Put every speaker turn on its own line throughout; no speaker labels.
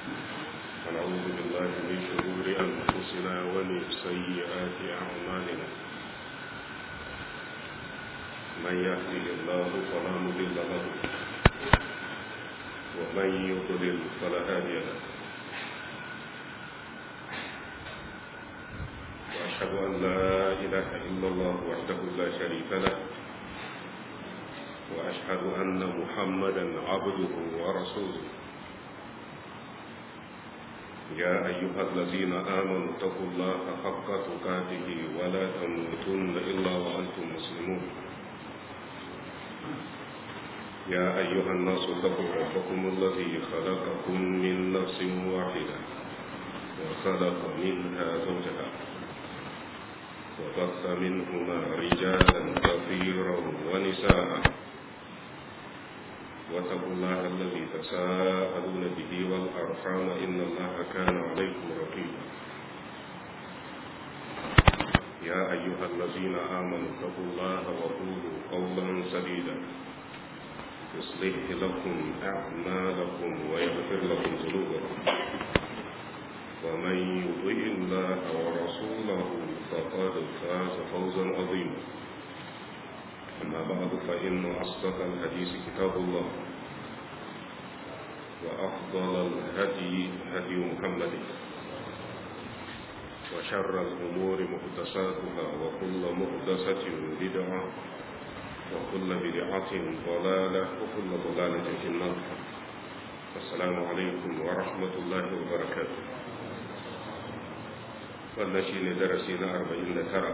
ونعوذ بالله من شرور أنفسنا ومن سيئات أعمالنا من يهده الله فلا مضل له ومن يضلل فلا هادي له وأشهد أن لا إله إلا الله وحده لا شريك له وأشهد أن محمدا عبده ورسوله يا أيها الذين آمنوا اتقوا الله حق تقاته ولا تموتن إلا وأنتم مسلمون يا أيها الناس اتقوا ربكم الذي خلقكم من نفس واحدة وخلق منها زوجها وبث منهما رجالا كثيرا ونساء واتقوا الله الذي تساءلون به والأرحام إن الله كان عليكم رقيبا يا أيها الذين آمنوا اتقوا الله وقولوا قولا سديدا يصلح لكم أعمالكم ويغفر لكم ذنوبكم ومن يطع الله ورسوله فقد فاز فوزا عظيما أما بعد فإن أصدق الحديث كتاب الله وأفضل الهدي هدي محمد وشر الأمور محدثاتها وكل محدثة بدعة وكل بدعة ضلالة وكل ضلالة في النار السلام عليكم ورحمة الله وبركاته wannan shi ne darasi na arba'in da tara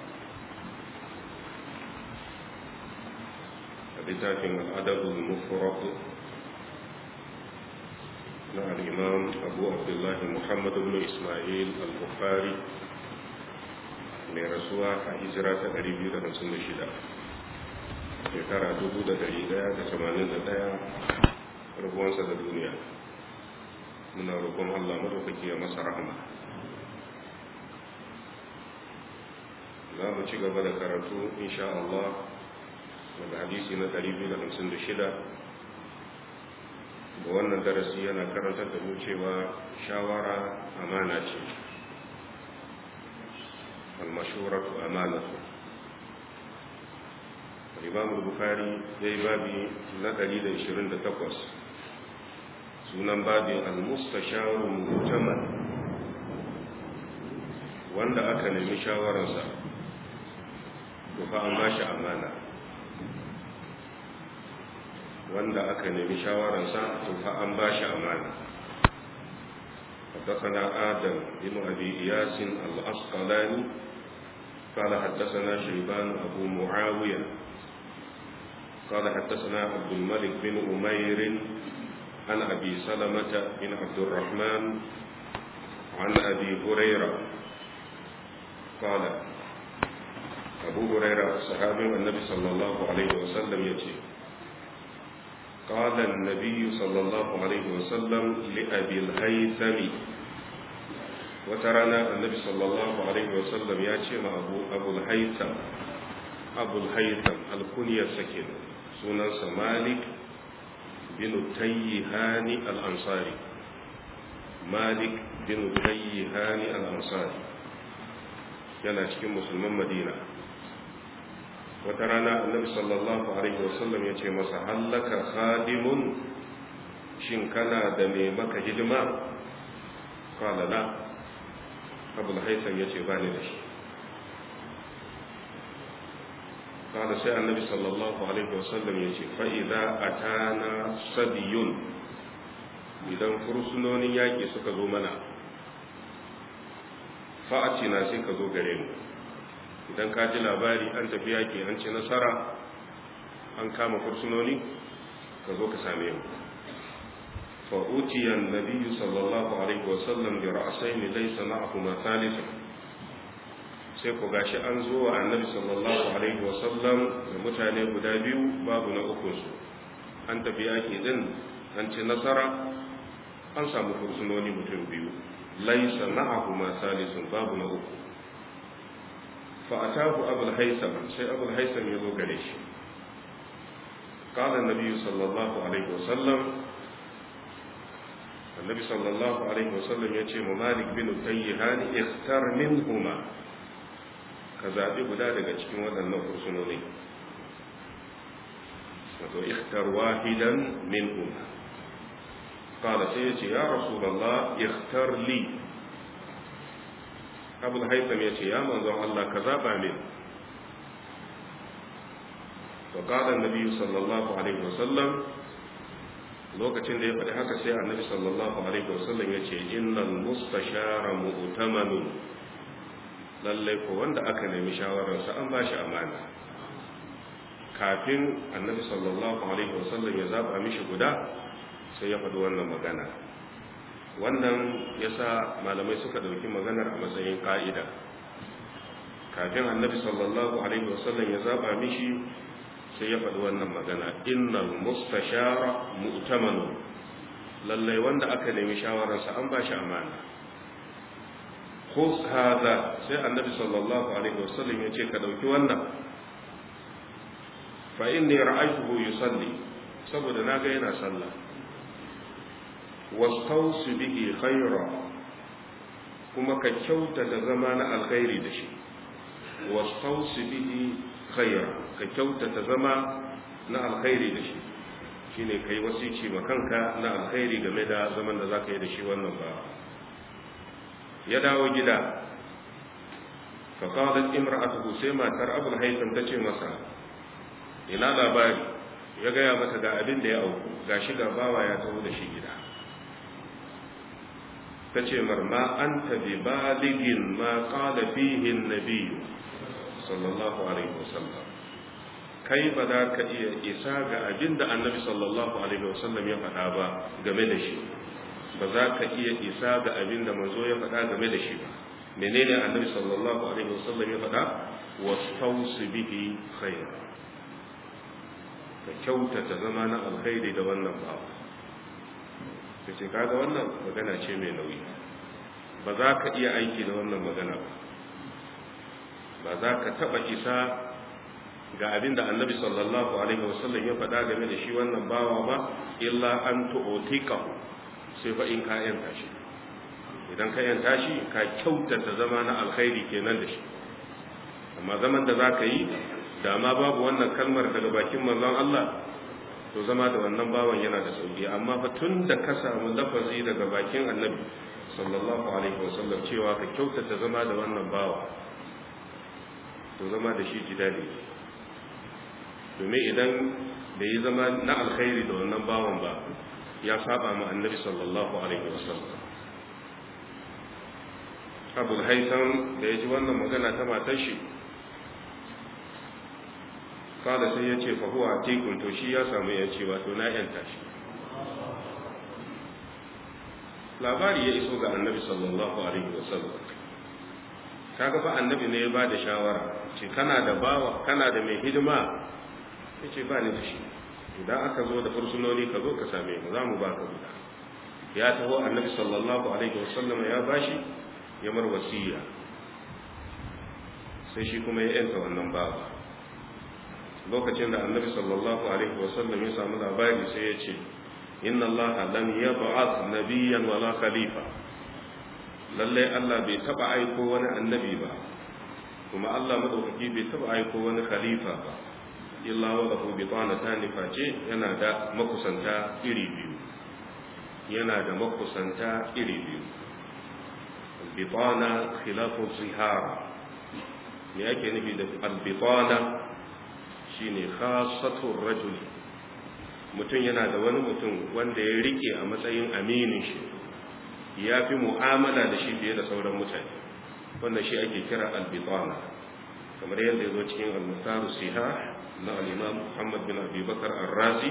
a littafin al'adabul mufrad na al'imam abu abdullahi muhammad ibn ismail al-bukhari mai rasuwa a hijira ta 256 shekara 1181 rubuwansa da duniya muna roƙon allah maɗaukaki ya masa rahama za mu ci gaba da karatu insha Allah daga hadisi na 256 da wannan darasi yana karantar da mu cewa shawara amana ce almashuratu amanatu Imam Bukhari yayi babi na 128 sunan babin al-mustasharu mutaman wanda aka nemi shawararsa to fa an bashi amana wanda aka nemi shawararsa to fa an bashi amana حدثنا آدم بن أبي إياس الأسقلاني قال حدثنا شيبان أبو معاوية قال حدثنا عبد الملك بن أمير عن أبي سلمة بن عبد الرحمن عن أبي هريرة قال abu huraira sahabin annabi sallallahu alaihi wasallam ya ce قال النبي صلى الله عليه وسلم لأبي الهيثم وترانا النبي صلى الله عليه وسلم ياتي مع أبو, أبو الهيثم أبو الهيثم الكنية سكن سنة مالك بن تيهان الأنصاري مالك بن تيهان الأنصاري yana cikin musulman madina wata rana annabi sallallahu alaihi wasallam ya ce masa hallaka khadimun shin kana da mai maka hidima kala la abul haisan ya ce ba ni da shi kala sai annabi sallallahu alaihi wasallam ya ce fa'iza a tana sadiyun idan fursunonin yaƙi suka zo mana fa'acina sai ka zo gare mu idan ka ji labari an tafi yaƙi an ci nasara an kama fursunoni ka zo ka same mu fa'uciyan nabiyu sallallahu alaihi wasallam da ra'asai ne laisa na abu masalisun sai ku gashi an zo wa annabi sallallahu alaihi wasallam da mutane guda biyu babu na ukunsu an tafi yaƙi din an ci nasara an samu fursunoni mutum biyu laisa ma'ahuma salisun babu na uku fa atahu abul haisam sai abul haisam ya zo gare shi qala an-nabi sallallahu alaihi wasallam annabi sallallahu alaihi wasallam ya ce ma malik bin tayyihan ikhtar minhuma ka zaɓi guda daga cikin waɗannan fursunoni wato ikhtar wahidan minhuma qala sai ya ce ya rasulullah ikhtar li abul haitham ya ce ya manzon Allah ka zaɓa min وقال النبي صلى الله عليه وسلم lokacin da ya faɗi haka sai annabi sallallahu alaihi wasallam ya ce innal mustashara mu'tamanun lallai ko wanda aka nemi shawararsa an ba shi amana kafin annabi sallallahu alaihi wasallam ya zaba mishi guda sai ya faɗi wannan magana wannan yasa malamai suka ɗauki maganar a matsayin ƙa'ida kafin annabi sallallahu alaihi wasallam ya zaba mishi sai ya faɗi wannan magana innal mustashara mu'tamanu lallai wanda aka nemi shawararsa an ba shi amana khus hadha sai annabi sallallahu alaihi wasallam ya ce ka dauki wannan fa inni ra'aytuhu yusalli saboda naga yana sallah wastawsi bihi khayra kuma ka kyauta da zama na alkhairi da shi wastawsi bihi khayra ka kyautata zama na alkhairi da shi shine kai wasici ma kanka na alkhairi game da zaman da zaka yi da shi wannan ba ya dawo gida fa qalat imra'atuhu sai matar abul haytham tace masa ina labari ya gaya mata ga abin da ya auku gashi ga bawa ya taho da shi gida tace marma anta bi baligin ma qala fihi an-nabiy sallallahu alaihi wasallam kai ba za ka iya isa ga abin da annabi sallallahu alaihi wasallam ya faɗa ba game da shi ba za ka iya isa ga abin da manzo ya faɗa game da shi ba menene annabi sallallahu alaihi wasallam ya faɗa wastausi bihi khair ka kyautata zama na alkhairi da wannan ba ka ce kaga wannan magana ce mai nauyi ba za ka iya aiki da wannan magana ba ba za ka taɓa isa ga abin da annabi sallallahu alaihi wasallam ya faɗa game da shi wannan bawa ba illa an tu'tika sai fa in ka yanta shi idan ka yanta shi ka kyautata zama na alkhairi kenan da shi amma zaman da zaka yi da ma babu wannan kalmar daga bakin manzon Allah to zama da wannan bawan yana da sauki amma fa tun da ka samu lafazi daga bakin annabi sallallahu alaihi wasallam cewa ka kyautata zama da wannan bawa to zama da shi jidali domin idan da yi zama na alkhairi da wannan bawan ba ya saba ma annabi sallallahu alaihi wasallam abu haisan da ya ji wannan magana ta matar shi kada sai ya ce fahuwa tekun to shi ya samu yanci wato na yanta shi labari ya iso ga annabi sallallahu alaihi wasallam kaga fa annabi ne ya ba da shawara ce kana da bawa kana da mai hidima ya ce ba ni da shi idan aka zo da fursunoni ka zo ka same mu za mu ba ka guda ya taho annabi sallallahu alaihi wasallam ya bashi ya mar wasiya sai shi kuma ya yanta wannan bawa lokacin da annabi sallallahu alaihi wasallam ya samu labari sai ya ce inna allaha lam yab'ath nabiyyan wala khalifa lallai Allah bai taba aiko wani annabi ba kuma Allah madaukaki bai taba aiko wani khalifa ba illa wa lahu bitanatan face yana da makusanta iri biyu yana da makusanta iri biyu bitana khilafu zihara me yake nufi da albitana shine khassatur rajul mutum yana da wani mutum wanda ya rike a matsayin aminin shi ya fi mu'amala da shi fiye da sauran mutane wannan shi ake kira albitana kamar yadda ya zo cikin al-muhtaru siha na al-imam Muhammad bin Abi Bakar ar-Razi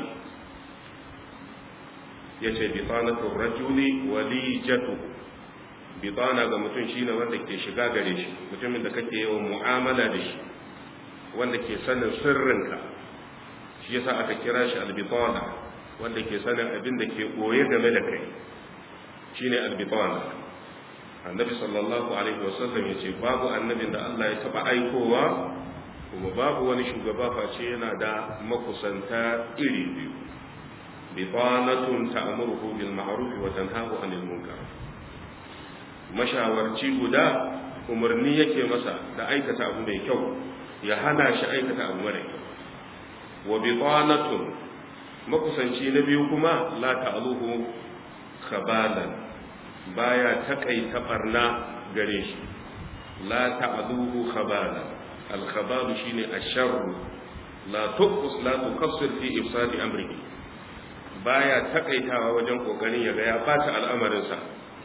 yace bitanatu rajuli walijatu bitana ga mutum shine wanda ke shiga gare shi mutumin da kake yawan mu'amala da shi wanda ke sanin sirrinka shi yasa aka kira shi albitana wanda ke sanin abin da ke boye game da kai shine albitana annabi sallallahu alaihi wasallam yace babu annabin da Allah ya taba aikowa kuma babu wani shugaba face yana da makusanta iri biyu bitanatun ta'muruhu bil ma'ruf wa tanhahu 'anil munkar mashawarci guda umarni yake masa da aikata abu mai kyau ya hana shi aikata abu mara kyau wa bitanatun makusanci na biyu kuma la ta'aluhu khabalan baya takaita barna gare shi la ta'aluhu khabalan al khabalu shine asharru la tuqus la tuqassir fi ifsadi amrihi baya takaitawa wajen kokarin ya ga ya bata al'amarin sa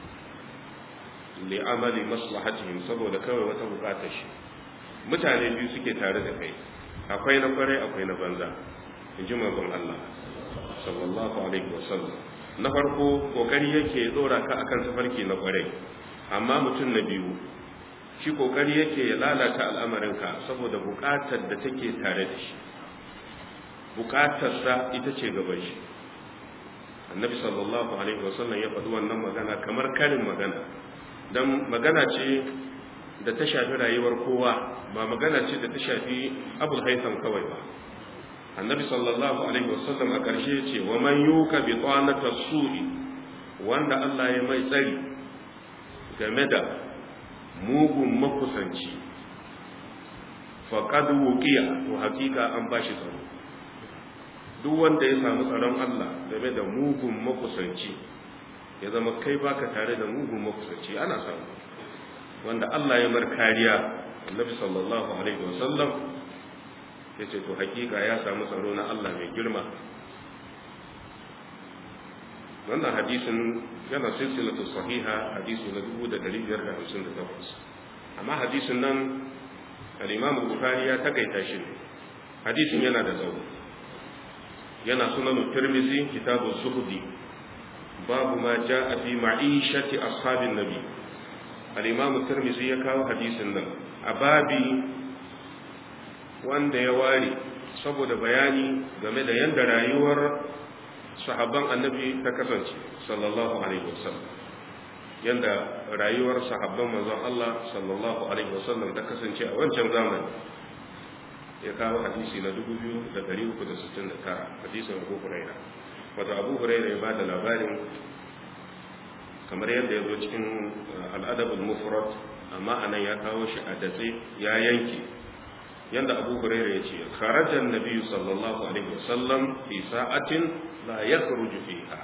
li amali maslahatihim saboda kawai wata bukatar shi mutane biyu suke tare da kai akwai na kwarai akwai na banza inji manzon Allah sallallahu alaihi wasallam na farko kokari yake dora ka akan tafarki na kwarai amma mutum na biyu shi kokari yake ya lalata al'amarinka saboda bukatar da take tare da shi bukatarsa ita ce gaban shi annabi sallallahu alaihi wasallam ya faɗi wannan magana kamar karin magana don magana ce da ta shafi rayuwar kowa ba magana ce da ta shafi abul haitham kawai ba annabi sallallahu alaihi wasallam a ƙarshe ce wa man yuka bi tsanata su'i wanda Allah ya mai tsari game da mugun makusanci faqad wuqiya to hakika an bashi tsaro duk wanda ya samu tsaron Allah game da mugun makusanci ya zama kai baka tare da mugun makusanci ana samu wanda Allah ya mar kariya annabi sallallahu alaihi wasallam ya ce to hakika ya samu tsaro na Allah mai girma wannan hadisin yana silsilatu sahiha hadisi na 1558 amma hadisin nan al-Imam Bukhari ya takaita shi hadisin yana da tsawo yana sunan Tirmidhi kitabu Suhdi babu ma jaa fi ma'ishati ashabin nabi al-Imam Tirmidhi ya kawo hadisin nan a babi wanda ya ware saboda bayani game da yadda rayuwar sahabban annabi ta kasance sallallahu alaihi wasallam yadda rayuwar sahabban manzon Allah sallallahu alaihi wasallam ta kasance a wancan zamani ya kawo hadisi na 2369 hadisin Abu Huraira wato Abu Huraira ya bada labarin kamar yadda ya zo cikin al'adabul mufrad amma anan ya kawo shi a datse ya yanke yanda abu huraira ya ce kharajan nabiyyu sallallahu alaihi wasallam fi sa'atin la yakhruju fiha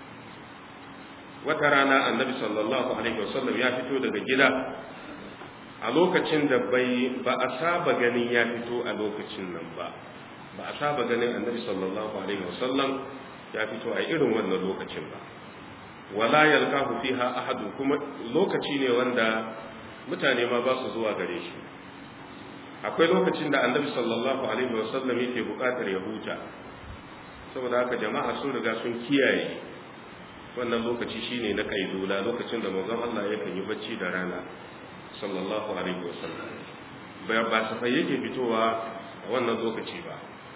wata rana annabi sallallahu alaihi wasallam ya fito daga gida a lokacin da bai ba a saba ganin ya fito a lokacin nan ba ba a saba ganin annabi sallallahu alaihi wasallam ya fito a irin wannan lokacin ba wala yalqahu fiha ahadun kuma lokaci ne wanda mutane ma ba su zuwa gare shi akwai lokacin da annabi sallallahu alaihi wasallam yake bukatar ya huta saboda haka jama'a sun riga sun kiyaye wannan lokaci shine na kaidula lokacin da manzon Allah yakan yi bacci da rana sallallahu alaihi wasallam ba ba safai yake fitowa a wannan lokaci ba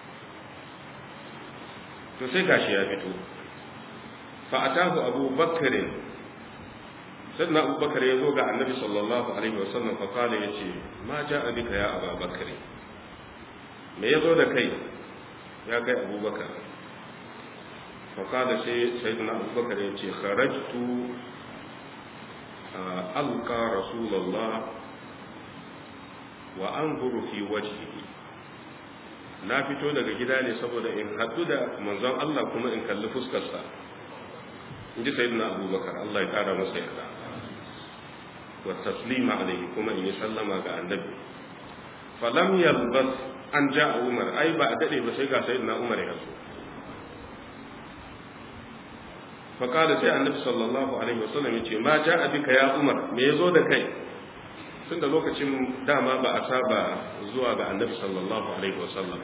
to sai gashi ya fito fa atahu abu bakrin sannan abubakar ya zo ga annabi sallallahu alaihi wasallam fa kala ya ce ma ja a bika ya abubakar me ya zo da kai ya kai abubakar fa kala sai sayyidina abubakar ya ce kharajtu alqa rasulullah wa anzuru fi wajhihi na fito daga gida ne saboda in haɗu da manzon Allah kuma in kalli fuskarsa in ji sayyidina abubakar Allah ya kara masa yarda والتسليم عليه كما إن سلم على النبي فلم يلبث أن جاء عمر أي بعد ذلك بسيقى سيدنا عمر يسوع فقال سي النبي صلى الله عليه وسلم يقول ما جاء بك يا عمر me yazo da kai tun da lokacin dama ba a saba zuwa ga annabi sallallahu alaihi wasallam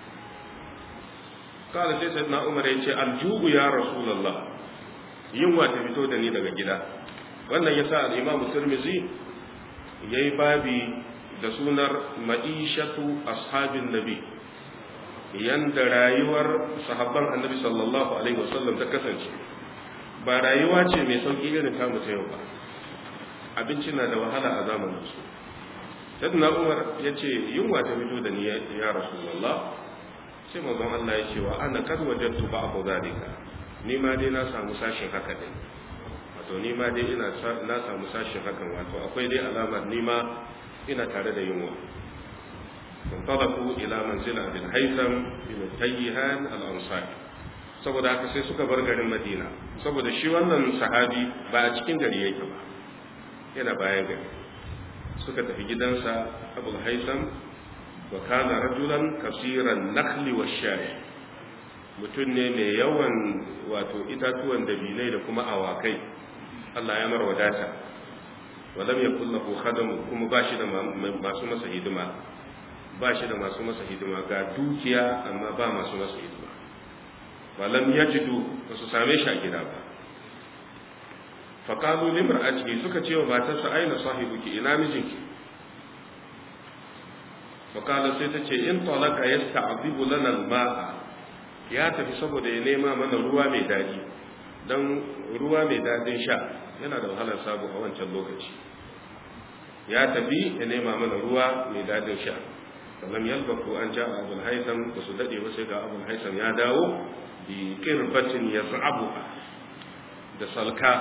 kala sai sayyidina umar ya ce aljubu ya rasulullah yunwa ta fito da ni daga gida wannan yasa al-Imam Tirmidhi yayi babi da sunar ma'ishatu ashabin nabi yanda rayuwar sahabban annabi sallallahu alaihi wasallam ta kasance ba rayuwa ce mai sauki irin ta mu yau ba abinci na da wahala a zamanin su sayyidina Umar yace yunwa ta fito da ni ya rasulullah sai manzon Allah ya ce wa ana kad wajadtu ba'd zalika ni ma dai na samu sashin haka din wato ni ma dai ina na samu sashin hakan wato akwai dai alamar ni ma ina tare da yunwa فانطلقوا إلى منزل أبي الهيثم بن التيهان الأنصاري saboda haka sai suka bar garin Madina saboda shi wannan sahabi ba a cikin gari yake ba yana bayan gari suka tafi gidansa Abu Haitham wa kana rajulan kasiran nakhli wa shayi mutum ne mai yawan wato itatuwan dabinai da kuma awakai Allah ya mara wadata walam yakul lahu khadam kuma bashi da masu masa hidima ba shi da masu masa hidima ga dukiya amma ba masu masa hidima ba lam yajidu ba su same shi a gida ba faƙalu limar a ciki suka ce wa matarsa aina sahibuki ina mijinki faƙalu sai ta ce in talaka ya sta'azibu lana ma'a ya tafi saboda ya nema mana ruwa mai daɗi don ruwa mai daɗin sha yana da wahalar sabu a wancan lokaci ya tafi ya nema mana ruwa mai daɗin sha falam yalbaku an ja abul haitham ba su dade ba sai ga abul haitham ya dawo bi qirbatin yaz'abu da salka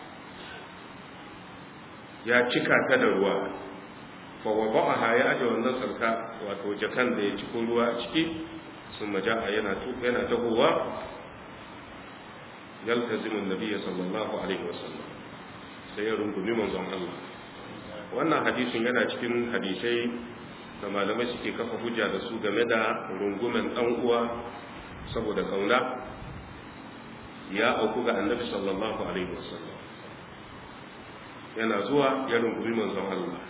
ya cika ta da ruwa fa wada'aha ya aje wannan salka wato jakan da ya ciko ruwa a ciki sun maja'a yana tuka yana tahowa yaltazimu nabiyyi sallallahu alaihi wasallam sai ya rungumi manzon Allah wannan hadisin yana cikin hadisai da malamai suke kafa hujja da su game da rungumen dan uwa saboda kauna ya auku ga annabi sallallahu alaihi wasallam yana zuwa ya rungumi manzon Allah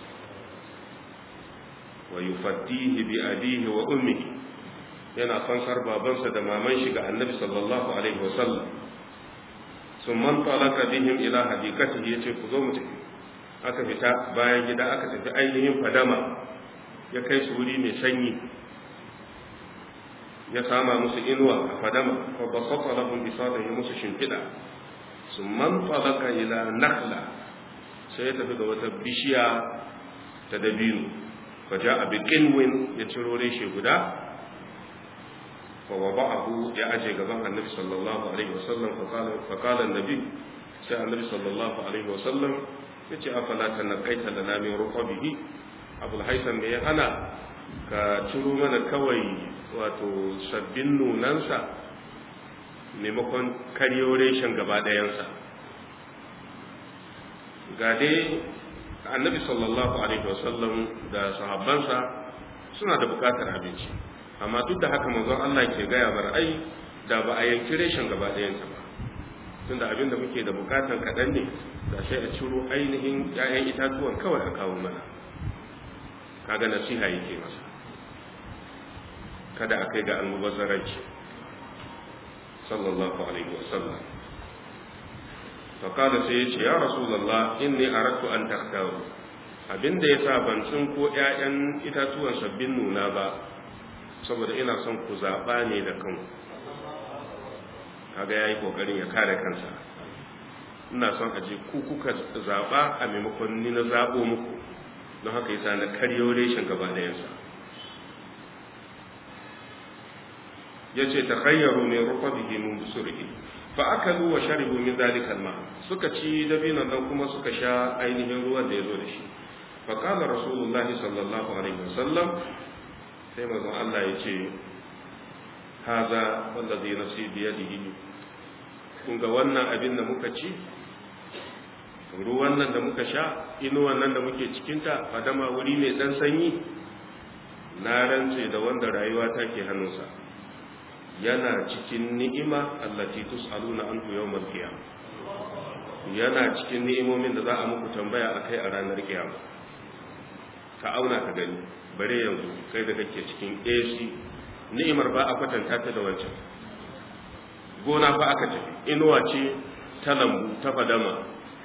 wa yufaddihi bi abihi wa ummihi yana fansar babansa da maman shi ga annabi sallallahu alaihi wasallam sun man talaka bihim ila hadikatihi yace ku zo mu tafi aka fita bayan gida aka tafi ainihin fadama ya kai su wuri mai sanyi ya sama musu inuwa a fadama fa basata lahum bisadahi musu shimfida summan talaka ila nakhla sai ya tafi da wata bishiya ta dabino fa ja'a bi qinwin ya ciro reshe guda fa wada'ahu ya aje gaban annabi sallallahu alaihi wasallam fa qala fa qala annabi sai annabi sallallahu alaihi wasallam yace afala tanqaita lana min ruqabihi abul haitham me ya hana ka ciro mana kawai wato sabbin nunansa maimakon karyo reshen gaba ɗayansa ga dai annabi sallallahu alaihi wasallam da sahabbansa suna da bukatar abinci amma duk da haka manzon Allah ke gaya bar ai da ba a yanki reshen gaba ɗayansa ba tunda abin da muke da bukatan kaɗan ne da sai a ciro ainihin 'ya'yan itatuwan kawai a kawo mana kaga nasiha yake masa kada a kai ga almubazzaranci sallallahu alaihi wasallam faƙada sai ya ce ya rasulallah inni aradtu an taktaru abinda ya sa ban tsin ko ƴaƴan itatuwan sabbin nuna ba saboda ina son ku zaɓa ne da kanku kaga yayi kokarin ya kare kansa ina son aje ku kuka zaɓa a maimakon ni na zaɓo muku don haka yasa na karyo reshen gaba ɗayansa ya ce ta khayyaru min rufabihi min busurihi fa akalu wa sharibu min zalika alma suka ci dabinan nan kuma suka sha ainihin ruwan da ya zo da shi fa qala rasulullahi sallallahu alaihi wasallam sai manzon Allah ya ce haza wallazi nafsi bi yadihi kun ga wannan abin da muka ci ruwan nan da muka sha inuwan nan da muke cikinta fadama wuri mai dan sanyi na rantse da wanda rayuwa ta ke hannunsa yana cikin ni'ima allati tus'aluna anhu yawmal qiyamah yana cikin ni'imomin da za a muku tambaya akai a ranar kiyama ka auna ka gani bare yanzu kai da kake cikin AC ni'imar ba a kwatanta ta da wancan gona fa aka tafi inuwa ce ta lambu ta fadama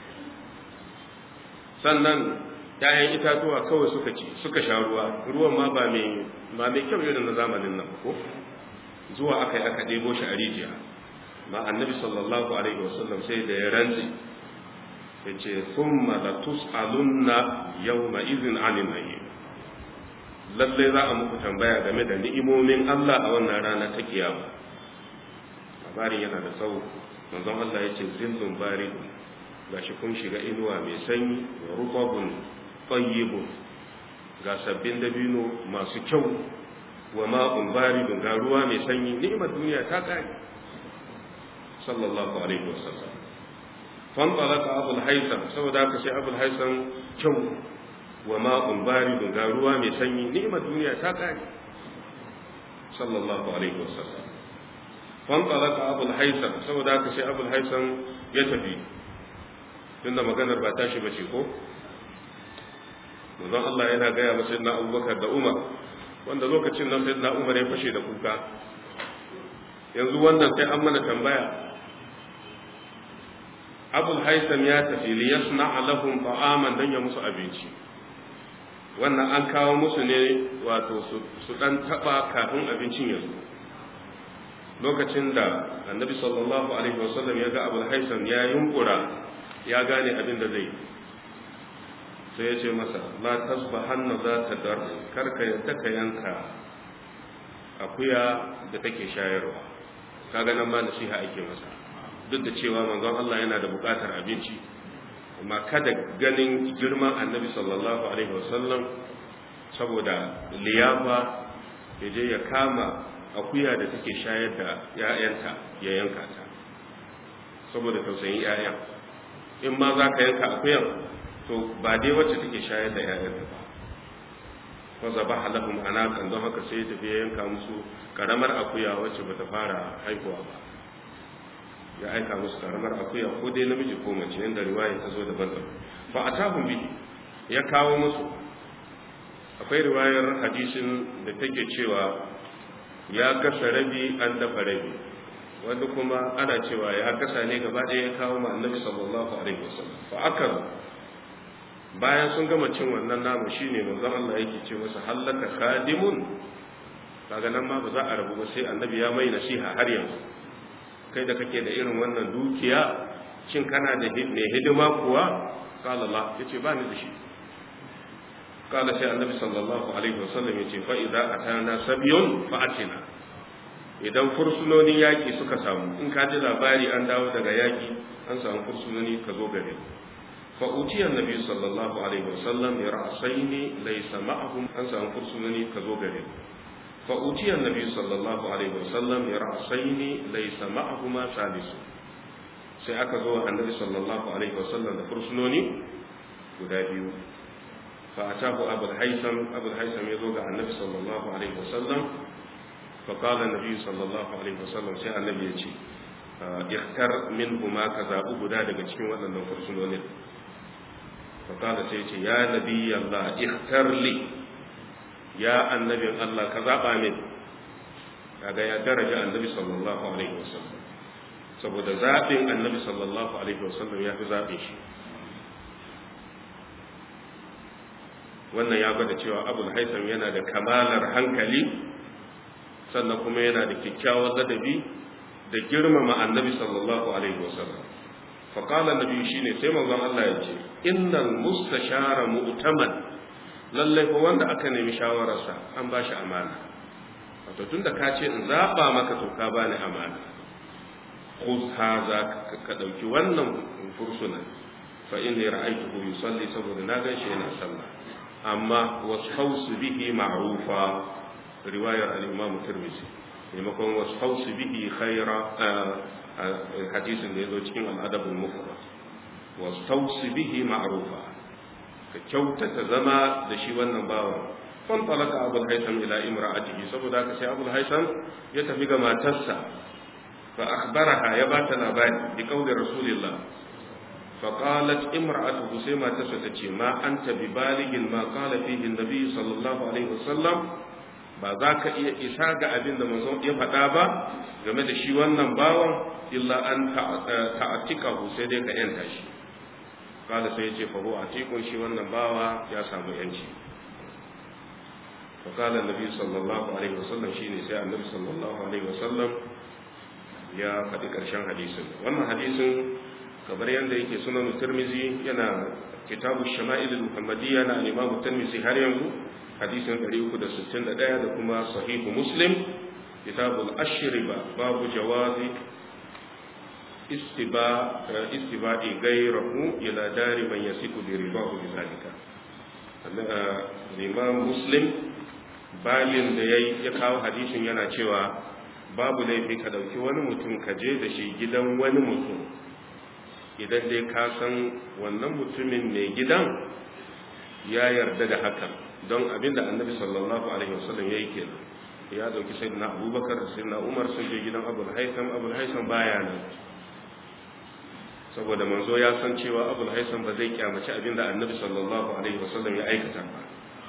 sannan ‘ya'yan itatuwa kawai suka ci suka sha ruwa ruwan ma ba mai ba mai kyau irin na zamanin nan ko zuwa aka yi aka ɗebo shi a rijiya ma annabi sallallahu alaihi wasallam sai da ya rantsi ya ce thumma la tus'alunna yawma idhin 'anil na'im lalle za a muku tambaya game da ni'imomin Allah a wannan rana ta kiyama labarin yana da tsawo manzon Allah ya ce zillun baridun gashi kun shiga inuwa mai sanyi wa rubabun tayyibun ga sabbin dabino masu kyau wa ma'un baridun ga ruwa mai sanyi ni'imar duniya ta kare sallallahu alaihi wasallam fan talaka abul haisam saboda haka sai abul haisam kyau wa ma'un baridun ga ruwa mai sanyi ni'imar duniya ta kare sallallahu alaihi wasallam fan talaka abul haisam saboda haka sai abul haisam ya tafi tunda maganar ba tashi bace ko manzon Allah yana gaya masa na Abubakar da Umar wanda lokacin nan sai na Umar ya fashe da kuka yanzu wannan sai an mana tambaya Abul Haisam ya tafi li yasna lahum ta'aman dan ya musu abinci wannan an kawo musu ne wato su dan taba kafin abincin ya zo lokacin da annabi sallallahu alaihi wasallam ya ga Abul Haisam ya yunkura ya gane abin da zai sai ya ce masa la tasbahanna za ta dar karka yadda ka yanka akuya da take shayarwa kaga nan ma nasiha ake masa duk da cewa manzon Allah yana da bukatar abinci amma kada ganin girman annabi sallallahu alaihi wasallam saboda liyafa ya je ya kama akuya da take shayar da ‘ya'yanta ya yanka ta saboda tausayin ‘ya'yan in ma za ka yanka akuyan to ba dai wacce take shayar da ‘ya'yanta ba ko zaba halahum anakan don haka sai tafi ya yanka musu karamar akuya wacce ba ta fara haihuwa ba ya aika musu karamar akuya ko dai namiji ko mace yadda riwaya ta zo daban-daban fa atahum bi ya kawo musu akwai riwayar hadisin da take cewa ya gasa rabi an dafa rabi wanda kuma ana cewa ya gasa ne gaba ɗaya ya kawo ma annabi sallallahu alaihi wasallam fa aka bayan sun gama cin wannan namu shine manzon Allah yake ce masa hallaka khadimun kaga nan ma ba za a rabu ba sai annabi ya mai nasiha har yanzu kai da kake da irin wannan dukiya shin kana da mai hidima kuwa qala la yace ba ni da shi قال سي النبي صلى الله عليه وسلم يجي فإذا أتانا سبيون فأتنا idan fursunonin yaƙi suka samu in ka ji labari an dawo daga yaƙi an samu fursunoni ka zo gare fa utiyar nabi sallallahu alaihi wasallam ya ra'asaini laysa ma'ahum an samu fursunoni ka zo gare fa utiyar nabi sallallahu alaihi wasallam ya ra'asaini laysa ma'ahuma salisu sai aka zo annabi sallallahu alaihi wasallam da fursunoni guda biyu فأتاه أبو الهيثم أبو الهيثم يذوق عن النبي صلى الله عليه وسلم فقال النبي صلى الله عليه وسلم سيء النبي يجي اختر منهما كذا أبو دادك cikin waɗannan fursunonin فقال سيئ يا نبي الله اختر لي يا النبي الله كذا من kaga ya daraja annabi sallallahu alaihi wasallam saboda zaɓin annabi sallallahu alaihi wasallam ya fi zaɓin shi wannan ya gwada cewa abul haitham yana da kamalar hankali sannan kuma yana da kyakkyawar ladabi da girmama annabi sallallahu alaihi wasallam fa qala annabi shine sai manzon Allah ya ce innal mustashara mu'taman lalle ko wanda aka nemi shawararsa an ba shi amana wato tunda ka ce in zaba maka to ka bani amana khudh hadha ka dauki wannan fursuna fa inni ra'aytuhu yusalli saboda na gan shi yana sallah amma wasu bihi ma'rufa riwayar al-imam tirmidhi maimakon wasu bihi khaira hadisin da yazo cikin al-adab al-mufrad wasu bihi ma'rufa ka kyautata zama da shi wannan bawan fan talaka abul haitham ila imra'atihi saboda haka sai abul haitham ya tafi ga matarsa fa akhbaraha ya bata labari bi qawli rasulillah فقالت امرأته سيما تسوتتي ما أنت ببالغ ما قال فيه النبي صلى الله عليه وسلم ba za ka iya isa ga abin da manzon ya faɗa ba game da shi wannan bawan illa an ta'atika sai dai ka yanta shi kada sai ya ce fa huwa atikun shi wannan bawa ya samu yanci fa qala annabi sallallahu alaihi wasallam shine sai annabi sallallahu alaihi wasallam ya faɗi ƙarshen hadisin wannan hadisin kamar yadda yake sunan turmizi yana kitabu shama'il muhammadiyya na imam turmizi har yanzu hadisin 361 da kuma sahihu muslim kitabul ashriba babu jawazi istiba'i gairahu ila dari man yasiku bi ribahu bi zalika Imam Muslim balin da yayi ya kawo hadisin yana cewa babu laifi ka dauki wani mutum ka je da shi gidan wani mutum idan dai ka san wannan mutumin mai gidan ya yarda da hakan don abinda annabi sallallahu alaihi wasallam yayi kenan ya dauki sayyidina abubakar da sayyidina umar sun je gidan abul haitham abul haitham baya nan saboda manzo ya san cewa abul haitham ba zai kyamaci abinda annabi sallallahu alaihi wasallam ya aikata ba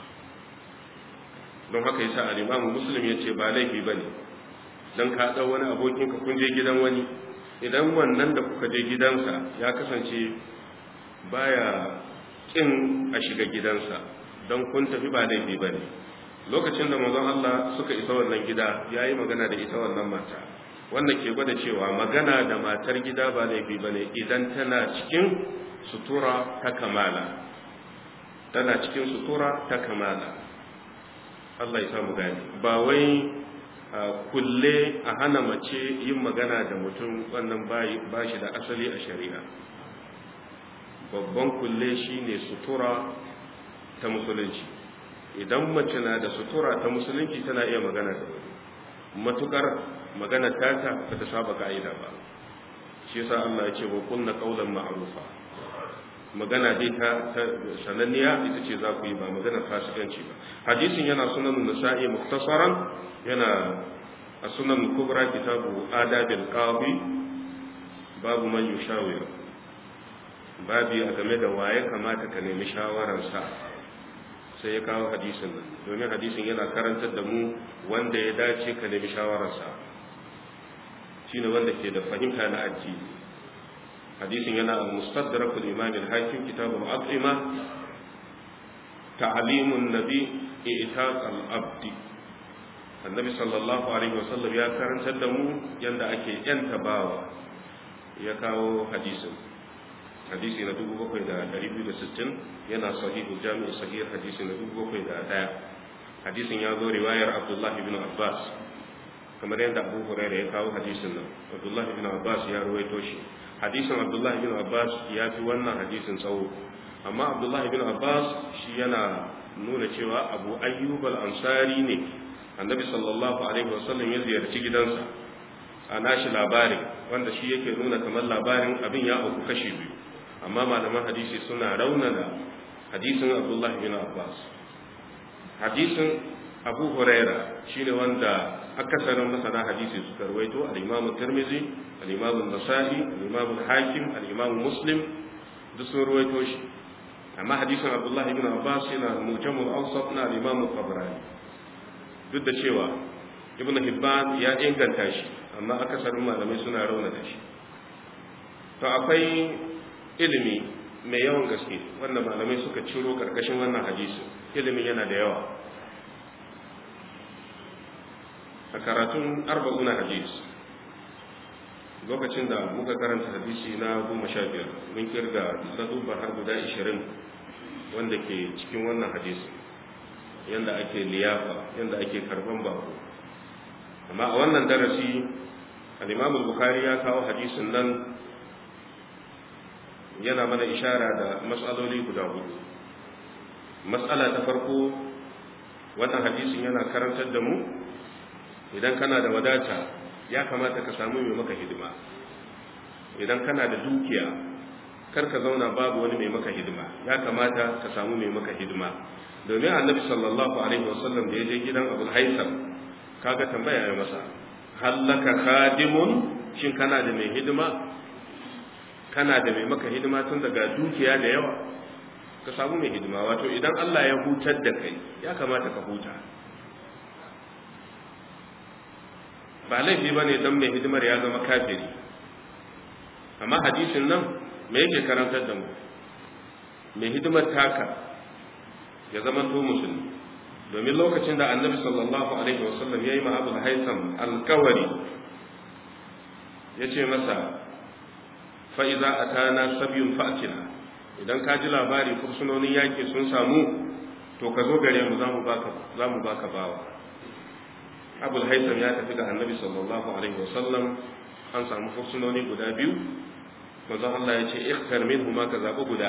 don haka yasa al-imam muslim yace ba laifi bane dan ka dau wani abokin ka kun je gidan wani idan wannan da kuka je gidansa ya kasance baya kin a shiga gidansa don kun tafi ba laifi bane lokacin da manzon Allah suka isa wannan gida yayi magana da ita wannan mata wannan ke gwada cewa magana da matar gida ba laifi bane idan tana cikin sutura ta kamala tana cikin sutura ta kamala Allah ya samu gani ba wai kulle a hana mace yin magana da mutum wannan ba shi da asali a shari'a babban kulle shine sutura ta musulunci idan mace na da sutura ta musulunci tana iya magana da wani matukar magana tata ba ta saba ka'ida ba shi yasa Allah ya ce wa kunna qawlan ma'rufa magana dai ta sananniya ita ce za ku yi ba magana fasikanci ba hadisin yana sunan nasa'i muktasaran yana a sunan kubra kitabu adabil qadi babu man yushawir babi a game da waye kamata ka nemi shawararsa sai ya kawo hadisin nan domin hadisin yana karantar da mu wanda ya dace ka nemi shawararsa shine wanda ke da fahimta na addini hadisin yana al-mustadrak al-imam al-hakim kitab al-aqima ta'limun nabi i'taq al-abd annabi sallallahu alaihi wasallam ya karantar da mu yanda ake yanta bawa ya kawo hadisin hadisi na 7260 yana sahihu jami'i sahih hadisi na 7001 hadisin ya zo riwayar abdullahi bin abbas kamar yadda abu hurairah ya kawo hadisin nan abdullahi bin abbas ya ruwaito shi hadisin abdullahi bin abbas ya fi wannan hadisin tsawo amma abdullahi bin abbas shi yana nuna cewa abu ayyub al-ansari ne annabi sallallahu alaihi wasallam ya ziyarci gidansa a nashi labarin wanda shi yake nuna kamar labarin abin ya auku kashi biyu amma malaman hadisi suna raunana hadisin abdullahi bin abbas hadisin abu huraira shine wanda akasarin masana hadisi suka rawaito al-imamu tirmizi al-imamu nasa'i al-imamu hakim al-imamu muslim duk sun rawaito shi amma hadisin abdullahi bin abbas yana mujamul awsat na al-imamu tabrani duk da cewa ibnu hibban ya inganta shi amma akasarin malamai suna raunata shi to akwai ilimi mai yawan gaske wanda malamai suka ciro karkashin wannan hadisi ilimin yana da yawa a karatun arba'una hadis lokacin da muka karanta hadisi na goma sha biyar mun kirga ladubba har guda ishirin wanda ke cikin wannan hadisi yadda ake liyafa yadda ake karban bako amma a wannan darasi al-imamul bukhari ya kawo hadisin nan yana mana ishara da matsaloli guda hudu matsala ta farko wannan hadisin yana karantar da mu idan kana da wadata ya kamata ka samu mai maka hidima idan kana da dukiya kar ka zauna babu wani mai maka hidima ya kamata ka samu mai maka hidima domin annabi sallallahu alaihi wasallam da ya je gidan abul haisam kaga tambaya ya masa hallaka khadimun shin kana da mai hidima kana da mai maka hidima tun daga dukiya da yawa ka samu mai hidima wato idan Allah ya hutar da kai ya kamata ka huta ba laifi ba ne don mai hidimar ya zama kafiri amma hadisin nan me yake karantar da mu mai hidimar taka ya zama to musulmi domin lokacin da annabi sallallahu alaihi wasallam ya yi ma abu haisam alkawari ya ce masa fa'iza a tana sabiyun fa'atina idan ka ji labari fursunonin yaƙi sun samu to ka zo gare mu za mu baka bawa abul haisam ya tafi ga annabi sallallahu alaihi wasallam an samu fursunoni guda biyu manzon Allah ya ce ikhtar minhuma ka zabi guda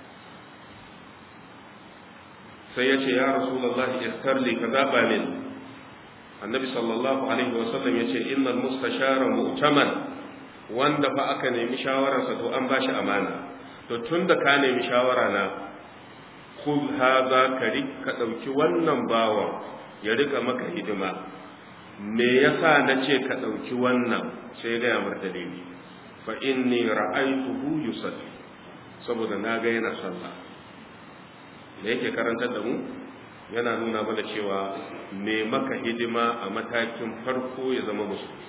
sai ya ce ya rasulullahi ikhtar li ka zaba min annabi sallallahu alaihi wasallam ya ce innal mustashara mu'taman wanda fa aka nemi shawararsa to an bashi amana to tunda ka nemi shawara na khudh hadha kari ka dauki wannan bawa ya rika maka hidima me yasa nace ka dauki wannan sai ga yamar dalili fa inni ra'aytuhu yusalli saboda na ga yana sallah da yake karantar da mu yana nuna mana cewa me maka hidima a matakin farko ya zama musulmi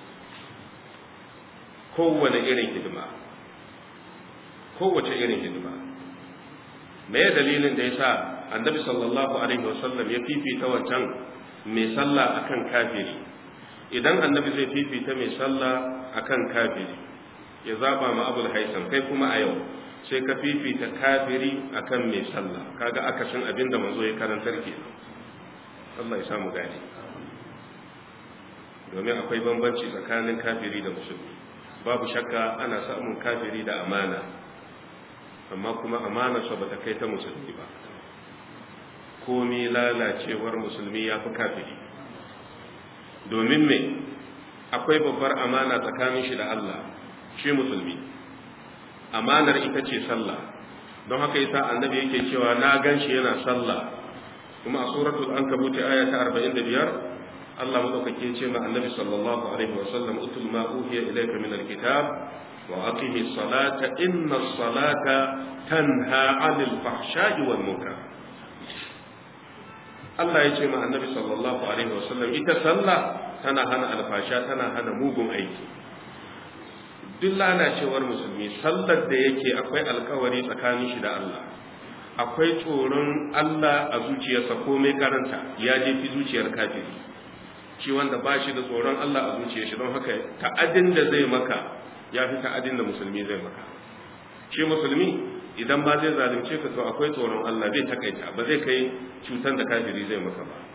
kowane irin hidima kowace irin hidima me ya dalilin da ya sa annabi sallallahu alaihi wasallam ya fifita wancan mai sallah akan kafiri idan annabi zai fifita mai sallah akan kafiri ya zaba ma abul haisam kai kuma a yau sai ka fifita kafiri akan mai sallah kaga akasin abin da manzo ya karantar ke Allah ya samu gani domin akwai bambanci tsakanin kafiri da musulmi babu shakka ana samun kafiri da amana amma kuma amanarsa ba ta kai ta musulmi ba komi lalacewar musulmi ya fi kafiri domin me akwai babbar amana tsakanin shi da Allah shi musulmi amanar ita ce sallah don haka yasa annabi yake cewa na gan shi yana sallah kuma a suratul ankabut aya ta 45 Allah madaukake ce ma annabi sallallahu alaihi wa sallam utul ma uhiya ilayka min alkitab wa aqimi salata inna salata tanha 'anil fahsha'i wal munkar Allah ya ce ma annabi sallallahu alaihi wa sallam ita sallah tana hana alfasha tana hana mugun aiki duk lalacewar musulmi sallar da yake akwai alkawari tsakanin shi da Allah akwai tsoron Allah a zuciyarsa komai karanta ya je fi zuciyar kafiri shi wanda ba shi da tsoron Allah a zuciyar shi don haka ta'adin da zai maka ya fi ta'adin da musulmi zai maka shi musulmi idan ba zai zalunce ka to akwai tsoron Allah zai takaita ba zai kai cutar da kafiri zai maka ba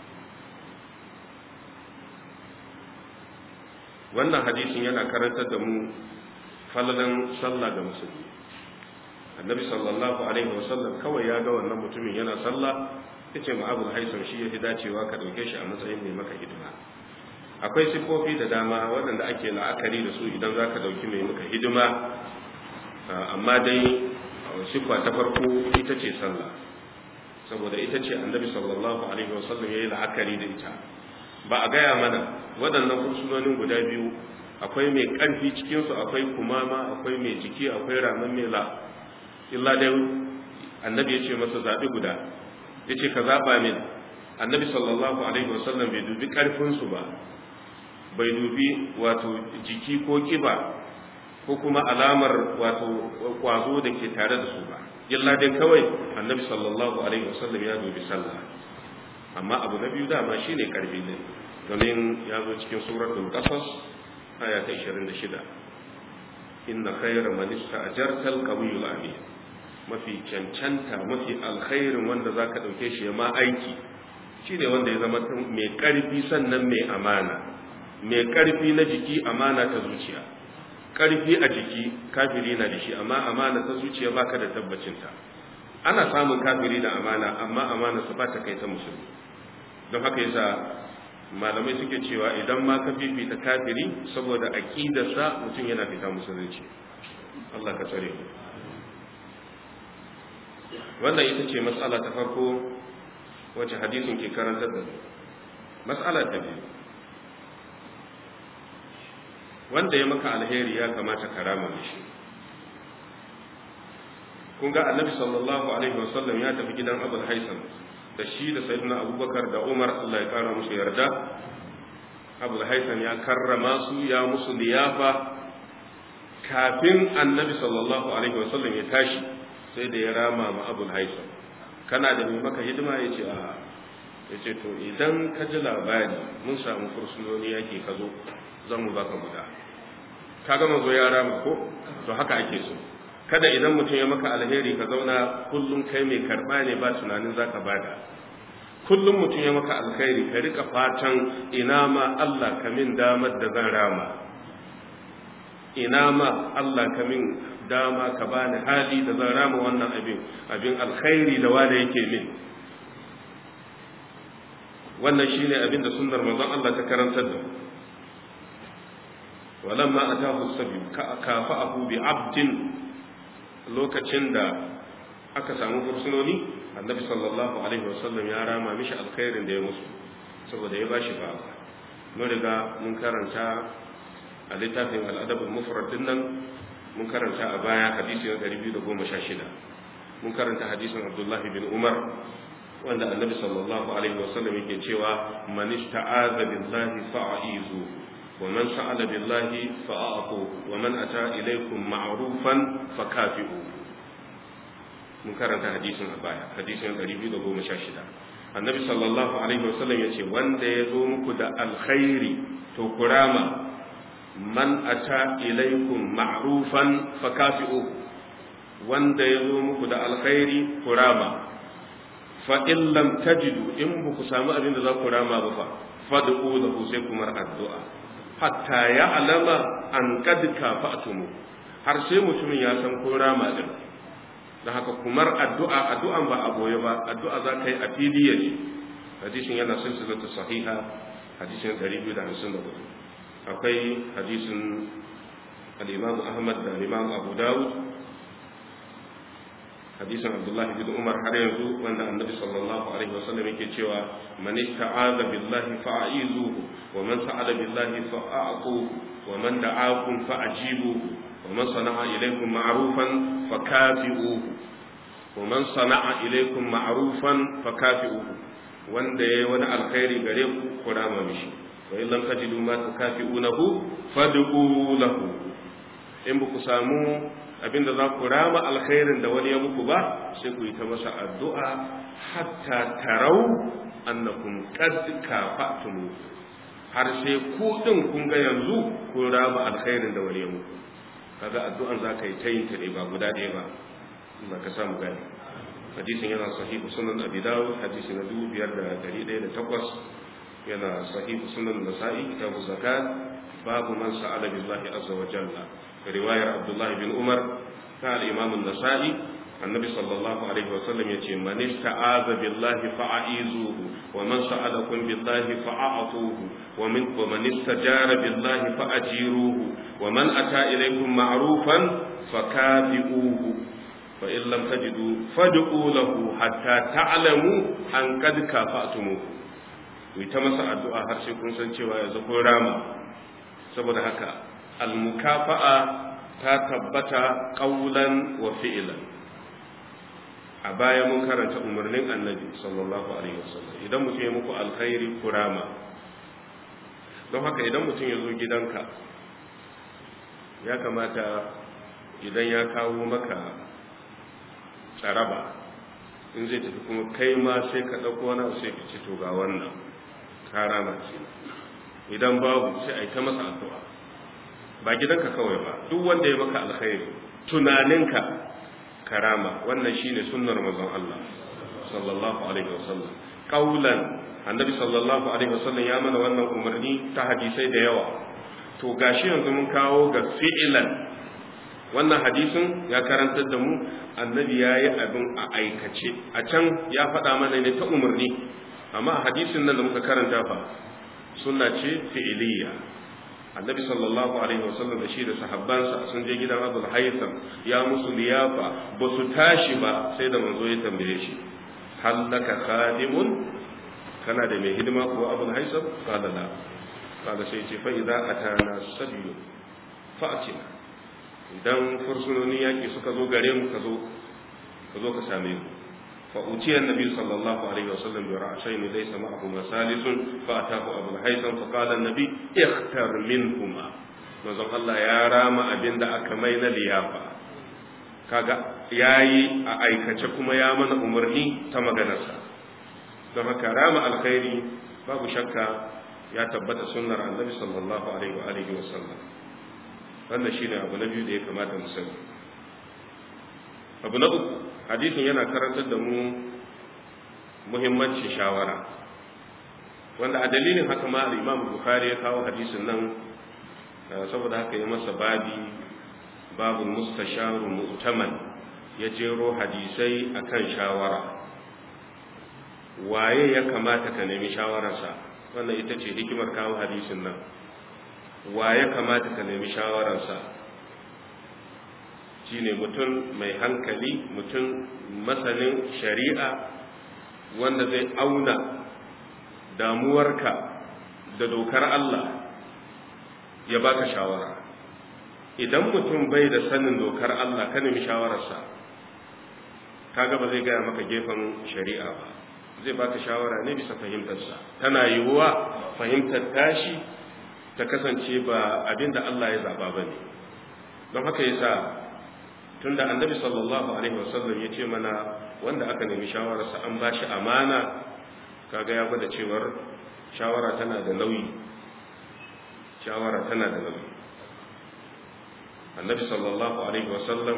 wannan hadisin yana karantar da mu falalan sallah ga musulmi annabi sallallahu alaihi wasallam kawai ya ga wannan mutumin yana sallah yace ma abul haisam shi yafi dacewa ka dauke shi a matsayin mai maka hidima akwai sifofi da dama waɗanda ake la'akari da su idan zaka dauki mai maka hidima amma dai sifa ta farko ita ce sallah saboda ita ce annabi sallallahu alaihi wasallam yayi la'akari da ita ba a gaya mana waɗannan kursunonin guda biyu akwai mai ƙarfi cikinsu akwai kumama akwai mai jiki akwai ramin mela illa dai annabi ya ce masa zaɓi guda ya ce ka zaɓa min annabi sallallahu alaihi wasallam bai dubi ƙarfinsu ba bai dubi wato jiki ko ƙiba ko kuma alamar wato kwazo da ke tare da su ba illa dai kawai annabi sallallahu alaihi wasallam ya dubi sallah amma abu na biyu dama shine karfi ne domin ya zo cikin suratul qasas aya ta 26 inna khayra man ista'jarta al-qawiyyu amin mafi cancanta mafi alkhairin wanda zaka dauke shi ma aiki shine wanda ya zama mai karfi sannan mai amana mai karfi na jiki amana ta zuciya karfi a jiki kafiri na da shi amma amana ta zuciya baka da tabbacinta ana samun kafiri da amana amma amana su ba ta kai ta musulmi don haka yasa malamai suke cewa idan ma ka fifita kafiri saboda aqidarsa mutum yana fita musulunci Allah ka tsare mu wannan ita ce matsala ta farko wacce hadisin ke karantar da mu matsala ta biyu wanda ya maka alheri ya kamata karama mishi kun ga annabi sallallahu alaihi wasallam ya tafi gidan abul haisam da shi da sayyidina abubakar da umar allah ya kara musu yarda abul haisam ya karrama su ya musu liyafa kafin annabi sallallahu alaihi wasallam ya tashi sai da ya rama ma abul haisam kana da mai maka hidima ya ce a ya ce to idan ka ji labari mun samu kursunoni yake ka zo zan mu baka guda ka gama zo ya rama ko to haka ake so kada idan mutum ya maka alheri ka zauna kullum kai mai karba ne ba tunanin zaka bada kullum mutum ya maka alheri ka rika fatan ina ma Allah ka min damar da zan rama ina ma Allah ka min dama ka bani hali da zan rama wannan abin abin alkhairi da wanda yake min wannan shine abin da sunnar manzon Allah ta karantar da walamma atahu sabi kafa'ahu bi abdin lokacin da aka samu fursunoni annabi sallallahu alaihi wasallam ya rama mishi alkhairin da ya musu saboda ya bashi ba mun riga mun karanta a littafin al'adabul mufrad din nan mun karanta a baya hadisi na 216 mun karanta hadisin abdullahi bin umar wanda annabi sallallahu alaihi wasallam yake cewa man ista'aza billahi fa'izu wa man sa'ala billahi fa'atu wa man ata ilaykum ma'rufan fakafi'u mun karanta hadisin a baya hadisin 216 annabi sallallahu alaihi wasallam yace wanda ya zo muku da alkhairi to kurama man ata ilaykum ma'rufan fakafi'u wanda ya zo muku da alkhairi kurama fa in lam tajidu in ba ku samu abin da za ku rama ba fa fad'u lahu sai kumar addu'a hatta ya'lama an qad kafa'tumu har sai mutumin ya san ko rama din da haka kumar addu'a addu'an ba a boye ba addu'a za ka yi a fili yaji hadisin yana silsilatu sahiha hadisin 254 akwai hadisin al-imam Ahmad da al-imam Abu Dawud hadisin Abdullah bin Umar har yanzu wanda Annabi sallallahu alaihi wasallam yake cewa man ista'aza billahi fa'izuhu wa man sa'ala billahi fa'aquhu wa man da'akum fa'ajibuhu wa man sana'a ilaykum ma'rufan fakafi'uhu wa man sana'a ilaykum ma'rufan fakafi'uhu wanda yayi wani alkhairi gare ku ku rama mishi wa in lam tajidu ma tukafi'unahu fad'u lahu in ba ku samu abinda za ku rama alkhairin da wani ya muku ba sai ku yi ta masa addu'a hatta tarau annakum qad kafa'tum har sai ku din kun ga yanzu kun rama alkhairin da wani ya muku kaga addu'an za ka yi ta yin ta ne ba guda ɗaya ba Allah ka samu gani hadisin yana sahihu sunan abi dawud hadisi na dubu biyar da dari ɗaya da takwas yana sahihu sunan nasa'i kitabu zakat babu man sa'ala billahi azza wa jalla riwayar abdullah bin umar ta al-imam an-nasa'i annabi sallallahu alaihi wa sallam yace man ista'aza billahi fa'a'izuhu wa man sa'alakum billahi fa'atuhu wa min wa man istajara billahi fa'ajiruhu wa man ata ilaykum ma'rufan fakafi'uhu fa in lam tajidu fad'u lahu hatta ta'lamu an qad kafa'tumuhu ku ta masa addu'a har sai kun san cewa yanzu kun rama saboda haka almukafa'a ta tabbata qaulan wa fi'lan a baya mun karanta umarnin annabi sallallahu alaihi wasallam idan mutum ya muku alkhairi kurama don haka idan mutum ya zo gidanka ya kamata idan ya kawo maka tsaraba in zai tafi kuma kai ma sai ka ɗauko wani sai ka ci to ga wannan karama ce idan babu sai a yi ta masa addu'a ba gidanka kawai ba duk wanda ya maka alkhairi tunaninka karama wannan shine sunnar manzon Allah sallallahu alaihi wasallam qaulan annabi sallallahu alaihi wasallam ya mana wannan umarni ta hadisai da yawa to gashi yanzu mun kawo ga fi'lan wannan hadisin ya karantar da mu annabi ya yi abin a aikace a can ya faɗa mana ne ta umarni amma a hadisin nan da muka karanta fa sunna ce fi'iliya annabi sallallahu alaihi wasallam da shi da sahabbansa sun je gidan abul haytham ya musu liyafa ba su tashi ba sai da manzo ya tambaye shi hal laka khadimun kana da mai hidima ko abul haytham qala la qala sai ce fa idza atana sabiyu fa'tina idan fursunoni yaki suka zo gare mu ka zo ka zo ka same mu فأتي النبي صلى الله عليه وسلم برعشين ليس معهما ثالث فأتاه أبو الهيثم فقال النبي اختر منهما manzon Allah ya rama abin da aka mai na liyafa kaga yayi a aikace kuma ya mana umarni ta maganarsa don haka rama alkhairi babu shakka ya tabbata sunnar annabi sallallahu alaihi wa alihi wa sallam wannan shine abu na biyu da ya kamata mu sani abu na uku hadisin yana karantar da mu muhimmancin shawara wanda a dalilin haka ma al-Imam Bukhari ya kawo hadisin nan saboda haka yi masa babi babul mustasharu mu'taman ya jero hadisai akan shawara waye ya kamata ka nemi shawararsa wannan ita ce hikimar kawo hadisin nan waye kamata ka nemi shawararsa shine mutum mai hankali mutum masanin shari'a wanda zai auna damuwarka da dokar Allah ya baka shawara idan mutum bai da sanin dokar Allah ka nemi shawararsa kaga ba zai gaya maka gefen shari'a ba zai baka shawara ne bisa fahimtarsa tana yiwuwa fahimtar tashi ta kasance ba abinda Allah ya zaba ba ne don haka yasa tunda annabi sallallahu alaihi wasallam ya ce mana wanda aka nemi shawararsa an ba shi amana kaga ya gwada cewar shawara tana da nauyi shawara tana da nauyi annabi sallallahu alaihi wasallam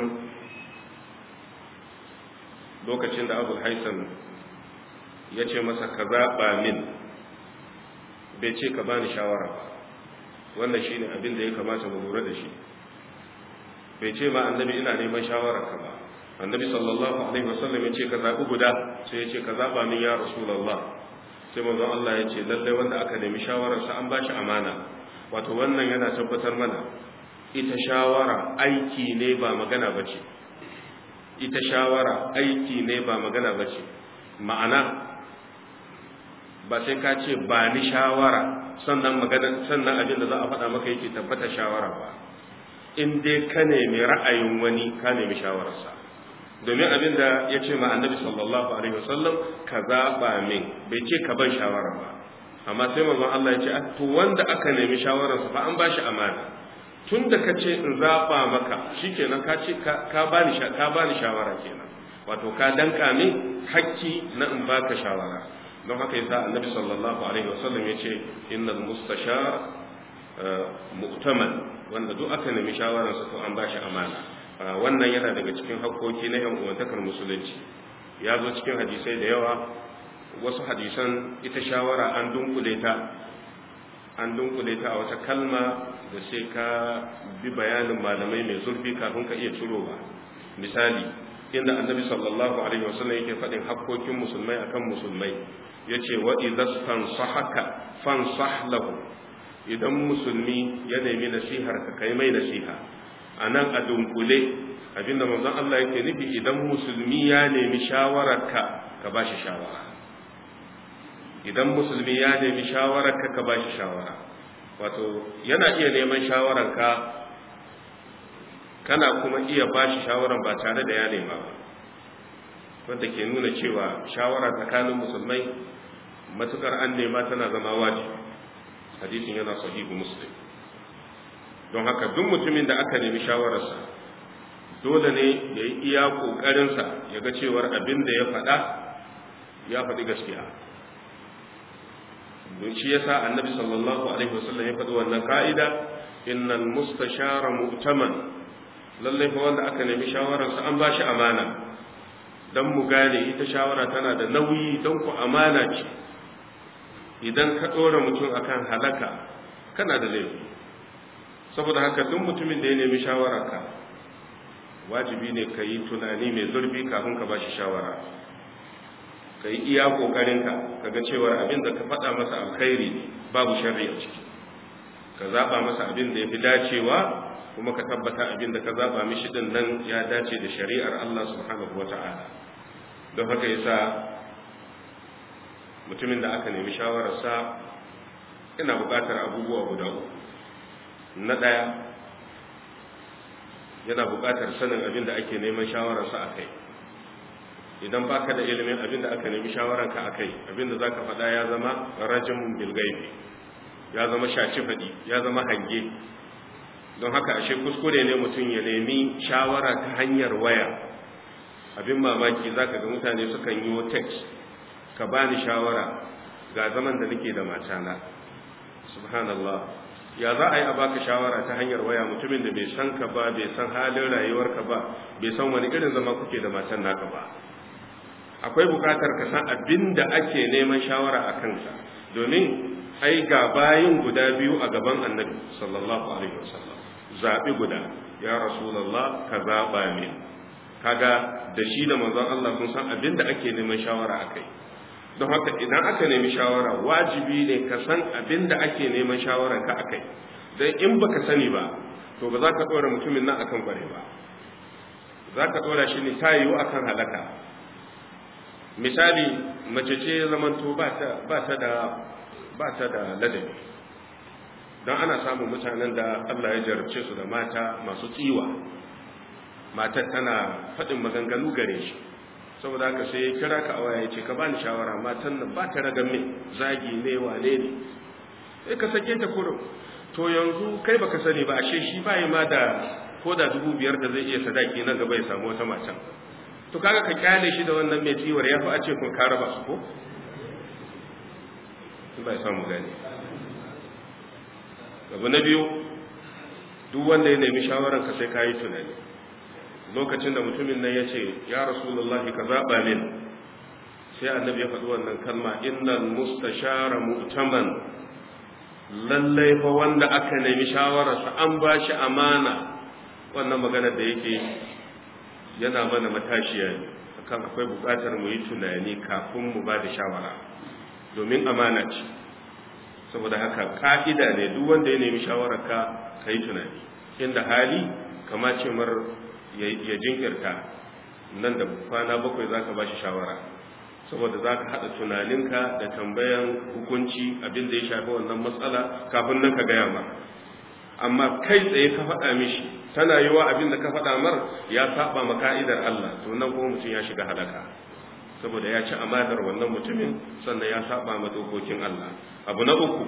lokacin da abu haisan ya ce masa ka zaɓa min bai ce ka bani shawara ba wannan shi ne abin da ya kamata mu lura da shi bai ce ma annabi ina neman shawara ka ba annabi sallallahu alaihi wasallam ya ce ka zaɓi guda sai ya ce ka zaɓa min ya rasulallah sai manzon Allah ya ce lallai wanda aka nemi shawararsa an ba shi amana wato wannan yana tabbatar mana ita shawara aiki ne ba magana ba ce ita shawara aiki ne ba magana ba ce ma'ana ba sai ka ce ba ni shawara sannan magana sannan abin da za a faɗa maka yake tabbata shawara ba in dai ka nemi ra'ayin wani ka nemi shawararsa domin abin da ya ce ma annabi sallallahu alaihi wasallam ka zaɓa min bai ce ka ban shawara ba amma sai manzon Allah ya ce to wanda aka nemi shawararsa fa an ba shi amana tun da ka ce in zaɓa maka shikenan ka ce ka bani ka bani shawara kenan wato ka danka min hakki na in baka shawara don haka yasa annabi sallallahu alaihi wasallam ya ce innal mustashar mu'taman wanda duk aka nemi shawararsa to an ba shi amana wannan yana daga cikin hakkoki na 'yan uwantakar musulunci ya zo cikin hadisai da yawa wasu hadisan ita shawara an dunkule ta an dunkule ta a wata kalma da sai ka bi bayanin malamai mai zurfi kafin ka iya cirowa misali inda annabi sallallahu alaihi wasallam yake faɗin hakkokin musulmai akan musulmai yace wa idza fansahaka fansah lahu idan musulmi ya nemi nasihar ka kai mai nasiha anan a dunkule abinda manzon Allah yake nufi idan musulmi ya nemi shawararka ka bashi shawara idan musulmi ya nemi shawararka ka bashi shawara wato yana iya neman shawararka kana kuma iya bashi shawaran ba tare da ya nema ba wanda ke nuna cewa shawara tsakanin musulmai matukar an nema tana zama wajibi hadisin yana sahihu muslim don haka duk mutumin da aka nemi shawararsa dole ne ya yi iya ƙoƙarinsa ya ga cewar abin da ya faɗa ya faɗi gaskiya don shi yasa annabi sallallahu alaihi wasallam ya faɗi wannan ka'ida innal mustashara mu'taman lallai fa wanda aka nemi shawararsa an ba shi amana dan mu gane ita shawara tana da nauyi don ku amana ce idan ka ɗora mutum akan halaka kana da laifi saboda haka duk mutumin da ya nemi shawararka wajibi ne ka yi tunani mai zurfi kafin ka ba shi shawara ka yi iya ƙoƙarinka ka ga cewar abin da ka faɗa masa alkhairi ne babu sharri a ciki ka zaɓa masa abin da ya fi dacewa kuma ka tabbata abin da ka zaɓa mishi ɗin nan ya dace da shari'ar Allah subhanahu wa ta'ala don haka yasa mutumin da aka nemi shawararsa yana buƙatar abubuwa guda uku na ɗaya yana buƙatar sanin abin da ake neman shawararsa a kai idan baka da ilimin abin da aka nemi shawararka a kai abin da za ka faɗa ya zama rajin bilgaifi ya zama shaci faɗi ya zama hange don haka ashe kuskure ne mutum ya nemi shawara ta hanyar waya abin mamaki za ka ga mutane sukan yi text ka bani shawara ga zaman da nake da matana subhanallah ya za a yi a baka shawara ta hanyar waya mutumin da bai san ka ba bai san halin rayuwarka ba bai san wani irin zama kuke da matan naka ba akwai bukatar ka san abin da ake neman shawara a kansa domin ai ga bayin guda biyu a gaban annabi sallallahu alaihi wasallam zabi guda ya rasulullah ka zaba min kaga da shi da manzon Allah sun san abin da ake neman shawara akai don haka idan aka nemi shawara wajibi ne ka san abin da ake neman shawaran ka akai dan in baka sani ba to ba za ka dora mutumin nan akan kware ba za ka dora shi ne ta yiwu akan halaka misali mace ce zamanto ba ta da ba ta da ladabi don ana samun mutanen da Allah ya jarabce su da mata masu tsiwa matar tana faɗin maganganu gare shi saboda haka sai ya kira ka awaya ya ce ka bani shawara matan nan ba ta ragan min zagi ne wane ne sai ka sake ta kurum to yanzu kai baka sani ba ashe shi bai ma da ko da dubu biyar da zai iya sadaki nan gaba ya samu wata matan to kaga ka kyale shi da wannan mai tsiwar ya fi a ce kun ka raba su ko bai samu gani abu na biyu duk wanda ya nemi shawaran ka sai ka yi tunani lokacin da mutumin nan ya ce ya rasulullahi ka zaɓa min sai annabi ya faɗi wannan kalma innal mustashara mu'taman lallai fa wanda aka nemi shawararsa an ba shi amana wannan maganar da yake yana mana matashiya ne akan akwai buƙatar mu yi tunani kafin mu ba da shawara domin amana ce saboda haka ka'ida ne duk wanda ya nemi shawararka ka yi tunani inda hali kama ce mar ya jinkirta nan da kwana bakwai za ka ba shi shawara saboda za ka haɗa tunaninka da tambayan hukunci abin da ya shafi wannan matsala kafin nan ka gaya ma amma kai tsaye ka faɗa mishi tana yiwa abin da ka faɗa mar ya saba ma ka'idar Allah to nan kuma mutum ya shiga halaka saboda ya ci amadar wannan mutumin sannan ya saba ma dokokin Allah abu na uku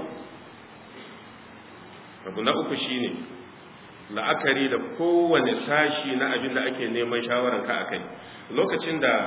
abu na uku shine la'akari da kowane sashi na abin da ake neman shawaran ka akai lokacin da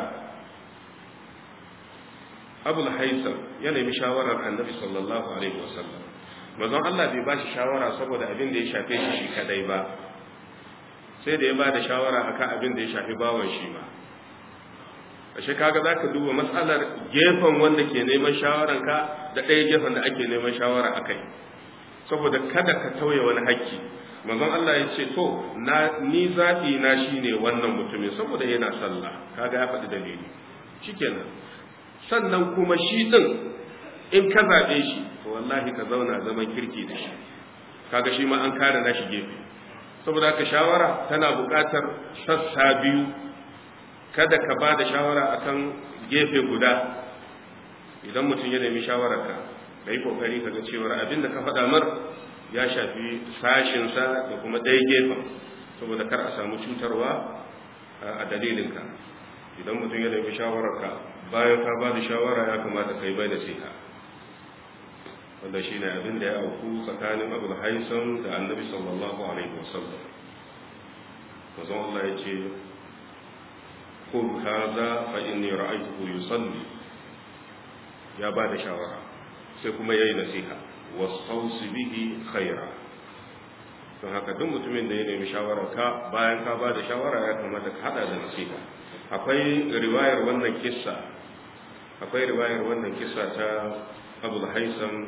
abul haisam ya nemi shawarar annabi sallallahu alaihi wasallam manzon Allah bai ba shi shawara saboda abin da ya shafe shi shi kadai ba sai da ya ba da shawara akan abin da ya shafi bawan shi ma ashe kaga zaka duba matsalar gefen wanda ke neman shawaran ka da ɗaya gefen da ake neman shawara akai saboda kada ka tauye wani hakki manzon Allah ya ce to na ni zabi na shine wannan mutumin saboda yana sallah kaga ya faɗi dalili shikenan sannan kuma shi din in ka zabe shi to wallahi ka zauna zaman kirki da shi kaga shi ma an kare nashi gefe saboda haka shawara tana buƙatar sassa biyu kada ka ba da shawara akan gefe guda idan mutum ya nemi shawararka ka yi kokari ka ga cewar abin da ka faɗa mar ya shafi sashinsa da kuma ɗaya gefen saboda kar a samu cutarwa a dalilinka idan mutum ya nemi shawararka bayan ka ba da shawara ya kamata ka yi bai da siha wanda shi ne abin da ya auku tsakanin abu haisam da annabi sallallahu alaihi wasallam mazan Allah ya ce خذ هذا فإني رأيته يصلي يا بعد شاورا سيكما يي نصيحة واستوصي به خيرا don haka duk mutumin da ya nemi shawararka bayan ka ba da shawara ya kamata ka hada da nasiha akwai riwayar wannan kissa akwai riwayar wannan kissa ta abul haisam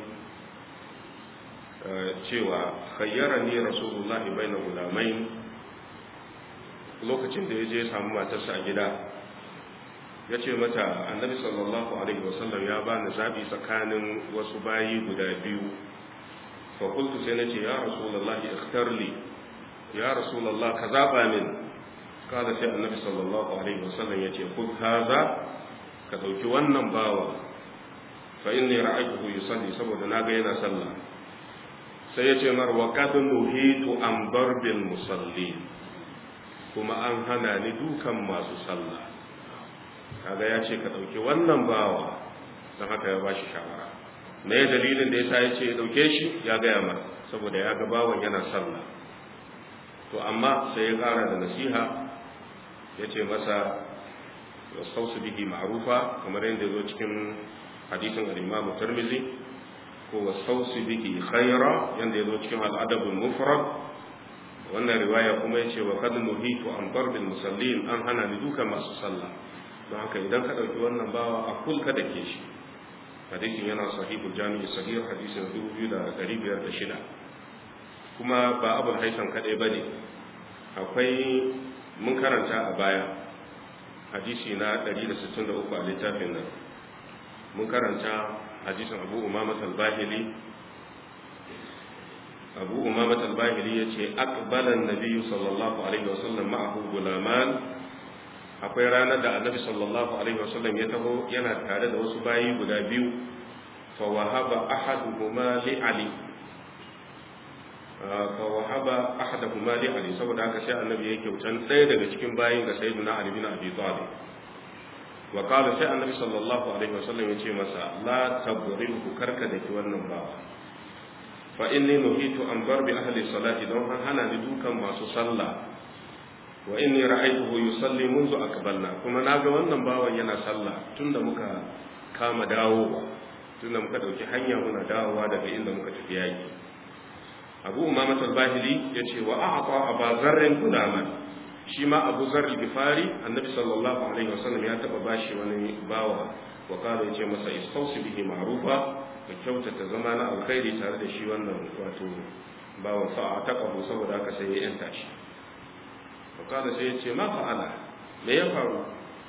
cewa khayyara ni rasulullahi baina gulamain lokacin da ya je samu matarsa a gida ya ce mata annabi sallallahu alaihi wasallam ya bani zabi tsakanin wasu bayi guda biyu fa qultu sai nace ya rasulullah ikhtar li ya rasulullah ka zaba min kada sai annabi sallallahu alaihi wasallam ya ce khudh hadha ka dauki wannan bawa fa inni ra'aytuhu yusalli saboda naga yana sallah sai ya ce mar wa qad nuhitu an darbil musallin kuma an hana ni dukan masu sallah kaga ya ce ka ɗauki wannan bawa don haka ya bashi shawara me ya dalilin da yasa ya ce ya ɗauke shi ya gaya ma saboda ya ga bawan yana sallah to amma sai ya ƙara da nasiha ya ce masa wasausu bihi ma'rufa kamar yadda zo cikin hadisin al-Imam Tirmidhi ko wasausu bihi khaira yadda ya zo cikin al-Adab al-Mufrad wannan riwaya kuma ya ce wa kad nuhitu an darbil musallin an hana ni duka masu sallah don haka idan ka ɗauki wannan bawa a kul ka dake shi hadisin yana sahihul jami'i sahih hadisin 2506 kuma ba abul haisan kadai bane akwai mun karanta a baya hadisi na 163 a littafin nan mun karanta hadisin abu umama al-bahili abu umama al-bahili yace aqbala an-nabiy sallallahu alaihi wasallam ma'ahu gulaman akwai ranar da annabi sallallahu alaihi wasallam ya taho yana tare da wasu bayi guda biyu fa wahaba ahaduhuma li ali fa wahaba ahaduhuma li ali saboda haka sai annabi ya kyautan ɗaya daga cikin bayin ga sayyidina ali bin abi talib wa qala sai annabi sallallahu alaihi wasallam ya ce masa la tabrihu karka daki wannan bawa fa inni nuhitu an darbi ahli salati don hana ni dukan masu sallah wa inni ra'aytuhu yusalli منذ aqbalna kuma naga wannan bawan yana sallah tunda muka kama dawowa tunda muka dauki hanya muna dawowa daga inda muka tafi yaki Abu Umama al-Bahili yace wa a'ta Abu Zarr gulaman shi ma Abu Zarr al-Ghifari Annabi sallallahu alaihi wasallam ya taba bashi wani bawa wa kana yace masa istausi bihi ma'rufa ka kyautata zama na alkhairi tare da shi wannan wato bawan sa'a taqabu saboda haka sai ya yanta shi fakada sai ya ce ma fa'ala me ya faru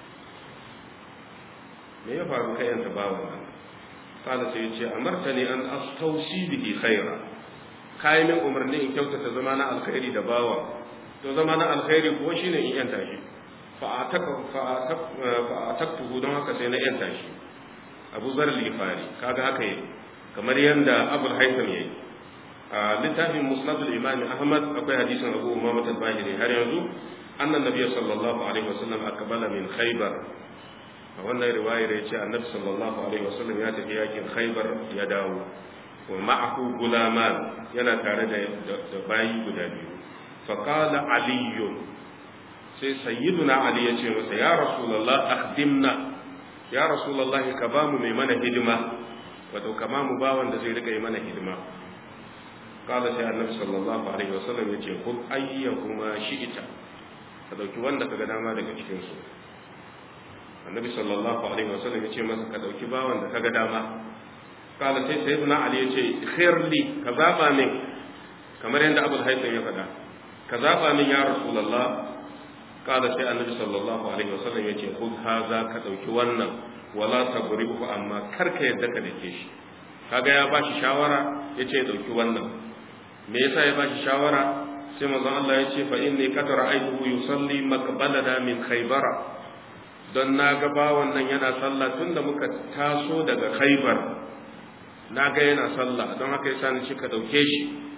me ya faru kai yanta bawan nan kada sai ya ce amarta ne an astausi bihi khaira kai min umarni in kyautata zama na alkhairi da bawa to zama na alkhairi kuwa shine in yanta shi fa ataka fa ataktuhu don haka sai na yanta shi Abu Zar al-Ghifari kaga haka yi kamar yanda Abu al-Haytham yayi a littafin musnad al-imam ahmad akwai hadisin abu umama al-bahiri har yanzu annan nabiy sallallahu alaihi wasallam akbala min khaybar a wannan riwayar yace annabi sallallahu alaihi wasallam ya tafi yakin khaybar ya dawo wa ma'ahu gulaman yana tare da da bayi guda biyu fa qala ali sai sayyiduna ali yace masa ya rasulullah akhdimna ya rasulullah ka ba mu mai mana hidima wato kama mu bawan da zai rika yi mana hidima kala sai annabi sallallahu alaihi wasallam yace kul ayyahuma shi'ita ka dauki wanda kaga dama daga cikin su annabi sallallahu alaihi wasallam yace masa ka dauki bawan da kaga dama kala sai sayyidina ali yace khairli ka zaba min kamar yadda abul haytham ya faɗa ka zaba min ya rasulullah kala sai annabi sallallahu alaihi wasallam yace khudh haza ka dauki wannan wala tabrihu amma karka yadda ka dake shi kaga ya bashi shawara yace ya dauki wannan me yasa ya bashi shawara sai manzon Allah ya ce fa inni qad ra'aytuhu yusalli maqbalana min khaybara don na ga bawan nan yana sallah tunda muka taso daga khaybar na ga yana sallah don haka yasa ni ka dauke shi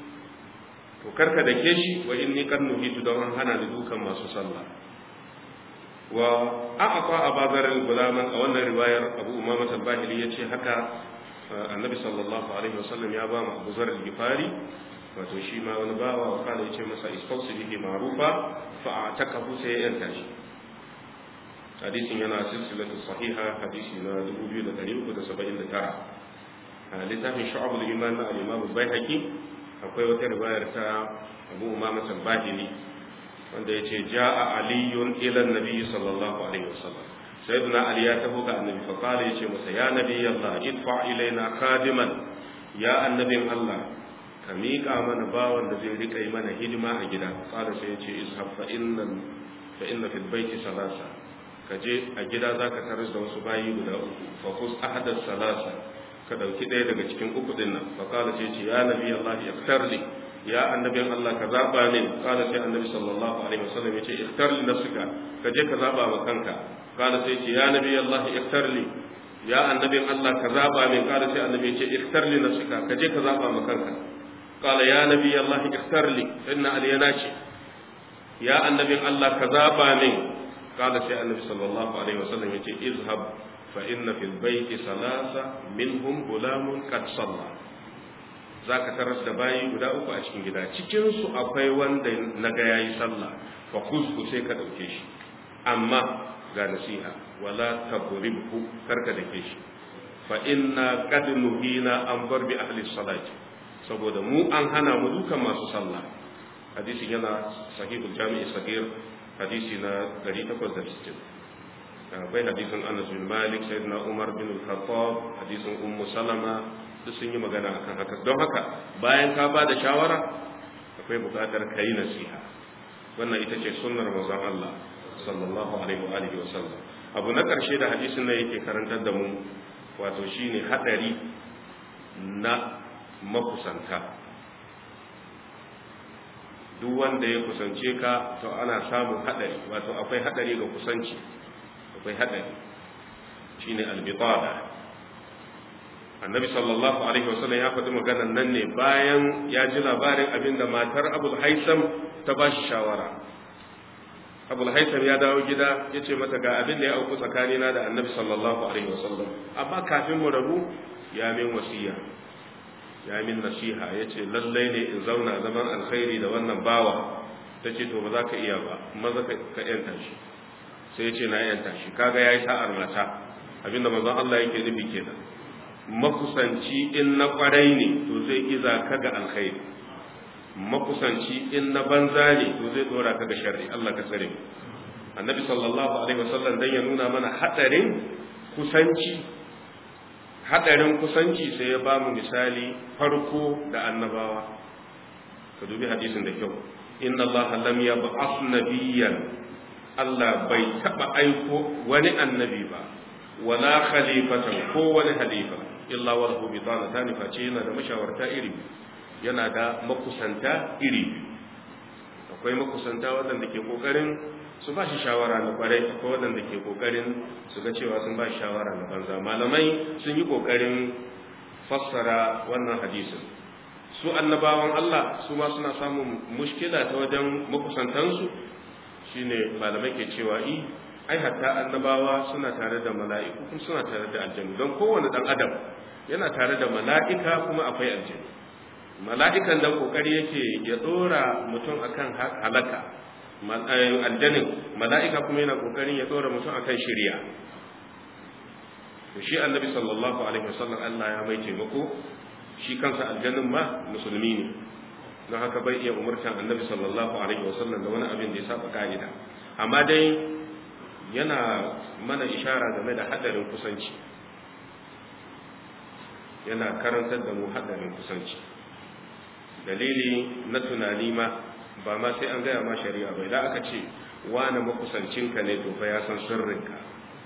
to karka dake shi wa inni qad nuhitu don an hana ni dukan masu sallah wa a'ata abazar al-gulaman a wannan riwayar Abu Umama al-Bahili yace haka annabi sallallahu alaihi wasallam ya ba mu Abu Zar al-Ghifari wato shi ma wani bawa wa kana yace masa istausi bihi ma'rufa fa atakahu sai ya yanta shi hadisin yana silsilatu sahiha hadisi na 2379 a littafin shu'abul iman na al-imam al-baihaqi akwai wata riwayar ta Abu Umama al-Bahili wanda yace jaa aliyun ila an-nabi sallallahu alaihi wasallam sayyidina ali ya taho ga annabi fa qala yace masa ya nabi Allah idfa ilaina khadiman ya annabin Allah ka miƙa mana bawan da zai rika yi mana hidima a gida qala sai yace ishab fa inna fa inna fil baiti salasa ka je a gida zaka tarar da wasu bayi guda uku fa kus ahadas salasa ka dauki ɗaya daga cikin uku din nan fa qala sai yace ya nabi Allah yaktar li ya annabin Allah ka zaba min qala sai annabi sallallahu alaihi wasallam yace ikhtar li nafsika ka je ka zaba ma kanka qala sai yace ya nabi Allah ikhtar li ya annabin Allah ka zaba min qala sai annabi yace ikhtar li nafsika ka je ka zaba ma kanka qala ya nabi Allah ikhtar li inna aliyana ce ya annabin Allah ka zaba min qala sai annabi sallallahu alaihi wasallam yace izhab fa inna fil bayti salasa minhum gulamun qad salla za ka taras da bayi guda uku a cikin gida cikinsu akwai wanda na ga yayi sallah fa kusku sai ka ɗauke shi amma ga nasiha wala tabribhu karka dake shi fa inna qad nuhina an barbi ahli salati saboda mu an hana mu dukan masu sallah hadisin yana sahihul jami'i sagir hadisi na 860 akwai hadisin Anas bin Malik sayyidina Umar bin Al-Khattab hadisin Ummu Salama duk sun yi magana akan haka don haka bayan ka ba da shawara akwai buƙatar ka yi nasiha wannan ita ce sunnar manzon Allah sallallahu alaihi wa alihi wa sallam abu na ƙarshe da hadisin nan yake karantar da mu wato shine hadari na makusanta duk wanda ya kusance ka to ana samun hadari wato akwai hadari ga kusanci akwai hadari shine albitada annabi sallallahu alaihi wasallam ya faɗi maganar nan ne bayan ya ji labarin abinda matar abul haisam ta ba shi shawara abul haisam ya dawo gida ya ce mata ga abin da ya auku tsakanina da annabi sallallahu alaihi wasallam amma kafin mu rabu ya min wasiya ya min nasiha ya ce lallai ne in zauna zaman alkhairi da wannan bawa ta ce to ba za ka iya ba maza ka yanta shi sai ya ce na yanta shi kaga ya yi sa'ar mata abinda mazan Allah yake nufi kenan makusanci in na kwarai ne to zai iza ka ga alkhairi makusanci in na banza ne to zai dora ka ga sharri Allah ka tsare mu annabi sallallahu alaihi wasallam dan ya nuna mana hadarin kusanci hadarin kusanci sai ya bamu misali farko da annabawa ka dubi hadisin da kyau inna Allah lam yab'ath nabiyyan Allah bai taba aiko wani annabi ba wala khalifatan ko wani halifa illa wa lahu bitanatan face yana da mashawarta iri yana da makusanta iri akwai makusanta waɗanda ke kokarin su ba shi shawara na kwarai akwai waɗanda ke kokarin su ga cewa sun ba shi shawara na banza malamai sun yi kokarin fassara wannan hadisin su annabawan Allah su ma suna samun mushkila ta wajen makusantansu shine malamai ke cewa i ai hatta annabawa suna tare da mala'iku kuma suna tare da aljannu don kowane dan adam yana tare da mala'ika kuma akwai aljannu mala'ikan dan kokari yake ya dora mutum akan halaka aljanin mala'ika kuma yana kokarin ya dora mutum akan shari'a to shi annabi sallallahu alaihi wasallam Allah ya mai taimako shi kansa aljannin ma musulmi ne don haka bai iya umurtan annabi sallallahu alaihi wasallam da wani abin da ya saba ka'ida amma dai yana mana ishara game da hadarin kusanci yana karantar da mu hadarin kusanci dalili na tunani ma ba ma sai an gaya ma shari'a bai da aka ce wani makusancinka ne to fa ya san sirrinka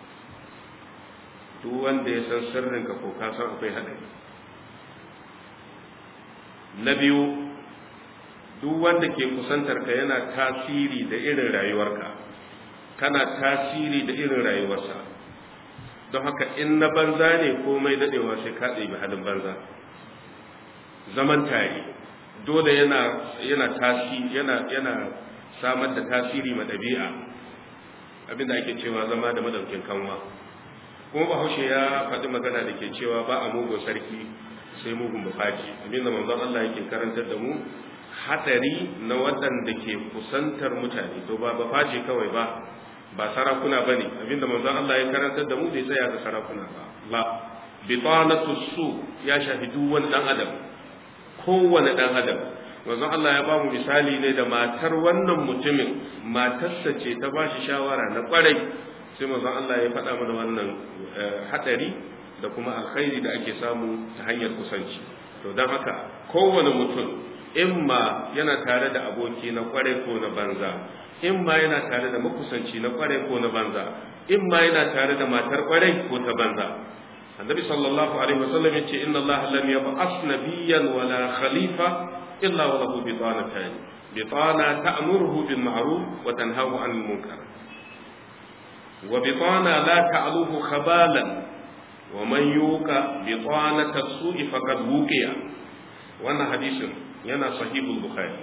duk wanda ya san sirrinka ko ka san akwai hadari na biyu duk wanda ke kusantar ka yana tasiri da irin rayuwarka kana tasiri da irin rayuwarsa don haka in na banza ne komai dadewa sai ka ɗebi halin banza zaman tare dole yana yana tasiri yana yana samar da tasiri ma ɗabi'a abinda ake cewa zama da madaukin kanwa kuma bahaushe ya faɗi magana da ke cewa ba a mugun sarki sai mugun mafaji abinda manzon Allah yake karantar da mu hatsari na waɗanda ke kusantar mutane to ba mafaji kawai ba ba sarakuna bane abinda manzon Allah ya karantar da mu bai tsaya ga sarakuna ba la bitanatu su ya shafi duk wani dan adam kowane dan adam manzon Allah ya ba mu misali ne da matar wannan mutumin matarsa ce ta ba shi shawara na kwarai sai manzon Allah ya faɗa mana wannan hadari da kuma alkhairi da ake samu ta hanyar kusanci to don haka kowane mutum imma yana tare da aboki na kwarai ko na banza imma yana tare da makusanci na kwarai ko na banza imma yana tare da matar kwarai ko ta banza annabi sallallahu alaihi wasallam yace inna allaha lam yab'as nabiyyan wala khalifa illa wa lahu bitanatan bitana ta'muruhu bil ma'ruf wa tanhahu 'anil munkar wa bitana la ta'luhu khabalan wa man yuqa bitanata as-su'i faqad wuqiya wannan hadisin yana sahihul bukhari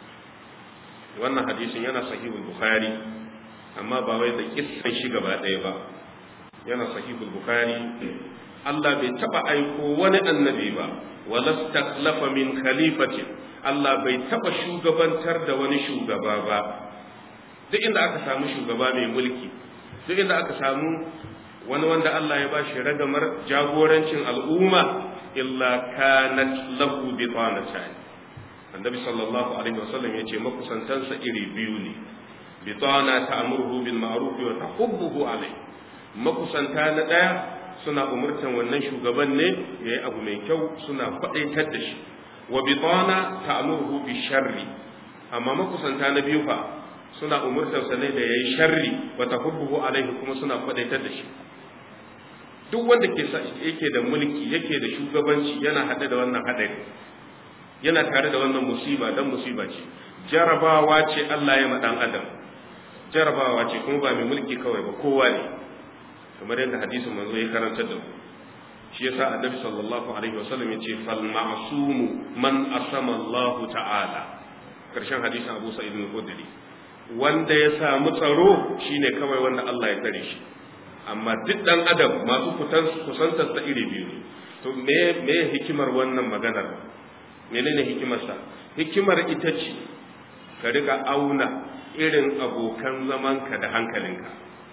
wannan hadisin yana sahihul bukhari amma ba wai da kissan shi gaba ɗaya ba yana sahihul bukhari Allah bai taba aiko wani annabi ba wala stakhlafa min khalifatin Allah bai taba shugabantar da wani shugaba ba duk inda aka samu shugaba mai mulki duk inda aka samu wani wanda Allah ya bashi ragamar jagorancin al'umma illa kanat lahu bitanatan annabi sallallahu alaihi wasallam yace makusantansa iri biyu ne bitana ta'muruhu bil ma'ruf wa tahubbuhu alai makusanta na ɗaya suna umurtan wannan shugaban ne ya yi abu mai kyau suna faɗaitar da shi wa bitana ta'muruhu bi sharri amma makusanta na biyu fa suna umurtar sa ne da yayi sharri wa tahubbuhu alaihi kuma suna faɗaitar da shi duk wanda ke yake da mulki yake da shugabanci yana haɗe da wannan haɗari yana tare da wannan musiba dan musiba ce jarabawa ce Allah ya ma dan adam jarabawa ce kuma ba mai mulki kawai ba kowa ne kamar yadda hadisin manzo ya karanta da mu shi yasa annabi sallallahu alaihi wasallam ya ce fal ma'sumu man asama Allah ta'ala karshen hadisin Abu Sa'id al-Khudri wanda ya samu tsaro shine kawai wanda Allah ya tsare shi amma duk dan adam masu kusantar sa iri biyu ne to me me hikimar wannan maganar menene hikimarsa hikimar ita ce ka riga auna irin abokan zamanka da hankalinka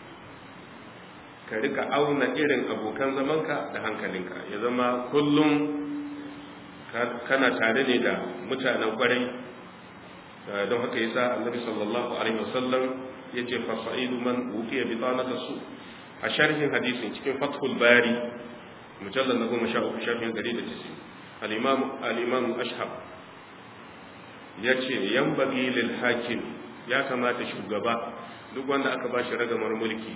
ka rika auna irin abokan zamanka da hankalinka ya zama kullum kana tare ne da mutanen kwarai don haka yasa annabi sallallahu alaihi wasallam yace fa sa'idu man uqiya bi tanata su a sharhin hadisin cikin fathul bari mujallal na goma sha uku sharhin gari da tisi al-imam al-imam ashhab yace yanbaghi lil hakim ya kamata shugaba duk wanda aka bashi ragamar mulki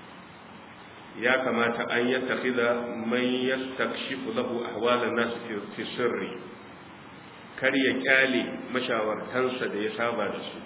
ya kamata an yi tafiza mai ya takshifu lahu ahwalan nasu fi sirri kar ya kyale mashawartansa da ya saba da su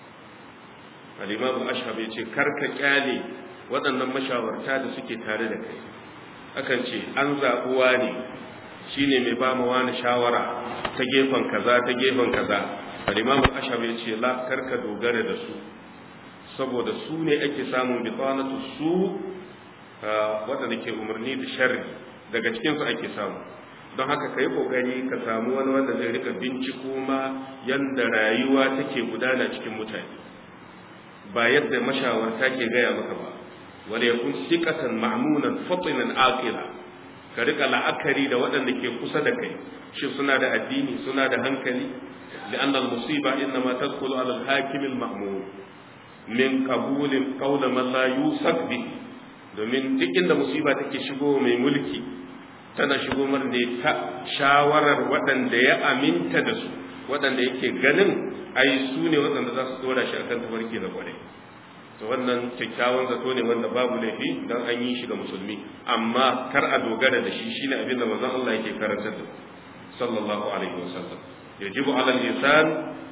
al-imamu ashhab ya ce kar ka kyale waɗannan mashawarta da suke tare da kai akan ce an zaɓuwa ne shine mai ba mu wani shawara ta gefen kaza ta gefen kaza al-imamu ashhab ya ce la kar ka dogara da su saboda su ne ake samun bitanatu su waɗanda ke umarni da sharri daga cikinsu ake samu don haka ka yi ƙoƙari ka samu wani wanda zai rika binciko ma yadda rayuwa take gudana cikin mutane ba yadda mashawarta ke gaya maka ba wanda ya kun sikatan ma'munan fatinan aqila ka rika la'akari da waɗanda ke kusa da kai shi suna da addini suna da hankali لأن المصيبة إنما تدخل على الحاكم المأمون من قبول قول من لا يوثق به domin duk inda musiba take shigo mai mulki tana shigo mar ne ta shawarar waɗanda ya aminta da su waɗanda yake ganin ai su ne waɗanda za su dora shi akan tabarki na kwarai to wannan kyakkyawan zato ne wanda babu laifi dan an yi shi ga musulmi amma kar a dogara da shi shine abin da manzon Allah yake karantar da sallallahu alaihi wasallam yajibu ala al-insan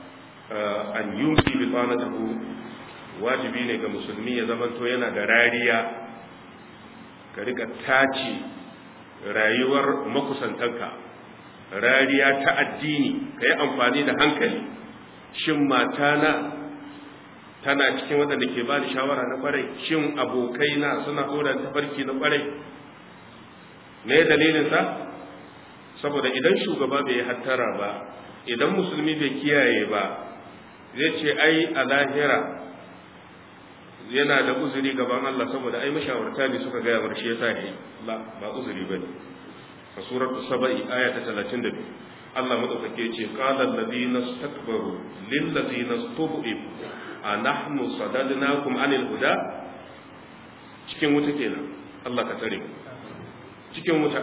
an yumsi bi qanatihi wajibi ne ga musulmi ya zamanto yana da rariya ka rika tace rayuwar makusantanka rariya ta addini ka yi amfani da hankali shin matana tana cikin waɗanda ke ba da shawara na ƙwarai shin abokaina suna ɗora tafarki na ƙwarai me dalilinsa saboda idan shugaba bai hattara ba idan musulmi bai kiyaye ba zai ce ai a lahira yana da uzuri gaban Allah saboda ai mashawarta ne suka gaya bar shi yasa ne la ba uzuri bane a suratul saba'i aya ta 32 Allah madaukake ce qala alladhina istakbaru lil ladina istud'ifu anahnu sadadnakum anil huda cikin wuta kenan Allah ka tare cikin wuta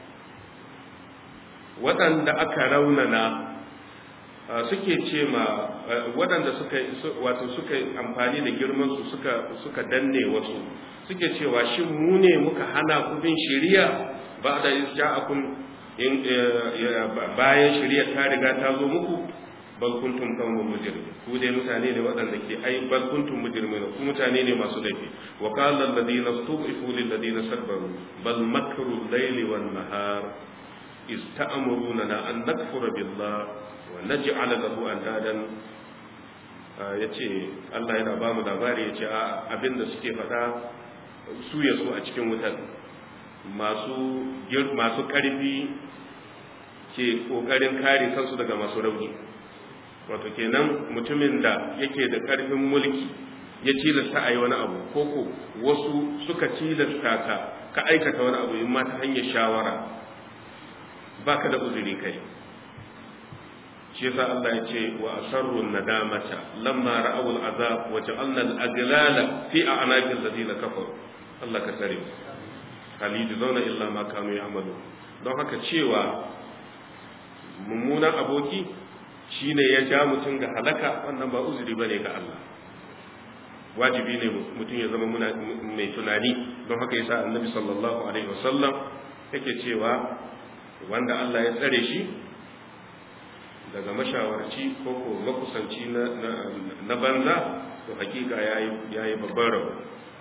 waɗanda aka raunana suke ce ma waɗanda suka wato suka amfani da girman su suka suka danne wasu suke cewa shin mu ne muka hana ku bin shari'a ba da ja'akum in bayan shari'a ta riga ta zo muku bal kuntum qawmun mujrimin ku dai mutane ne waɗanda ke ai bal kuntum mujrimin ku mutane ne masu laifi wa qala alladhina istud'ifu lil ladina sabaru bal makru al-layli wan nahar ista'muruna an nakfura billah wa naj'ala lahu andadan yace Allah yana ba mu labari yace abinda suke faɗa su ya su a cikin wutar masu masu ƙarfi ke ƙoƙarin kare kansu daga masu rauni wato kenan mutumin da yake da ƙarfin mulki ya tilasta a yi wani abu koko wasu suka tilasta ka ka aikata wani abu in ma ta hanyar shawara baka da uzuri kai shi yasa Allah ya ce wa asarru nadamata lamma ra'aw al'azab wa ja'alna al'aglala fi a'naqil ladina kafaru Allah ka tsare halidu zauna illa ma kanu ya'malu don haka cewa mummunan aboki shine ya ja mutum ga halaka wannan ba uzuri bane ga Allah wajibi ne mutum ya zama mai tunani don haka yasa annabi sallallahu alaihi wasallam yake cewa wanda Allah ya tsare shi daga mashawarci ko ko makusanci na banza to hakika yayi babban rabo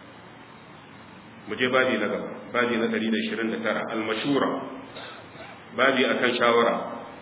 mu je babi na gaba babi na 129 al-mashura babi akan shawara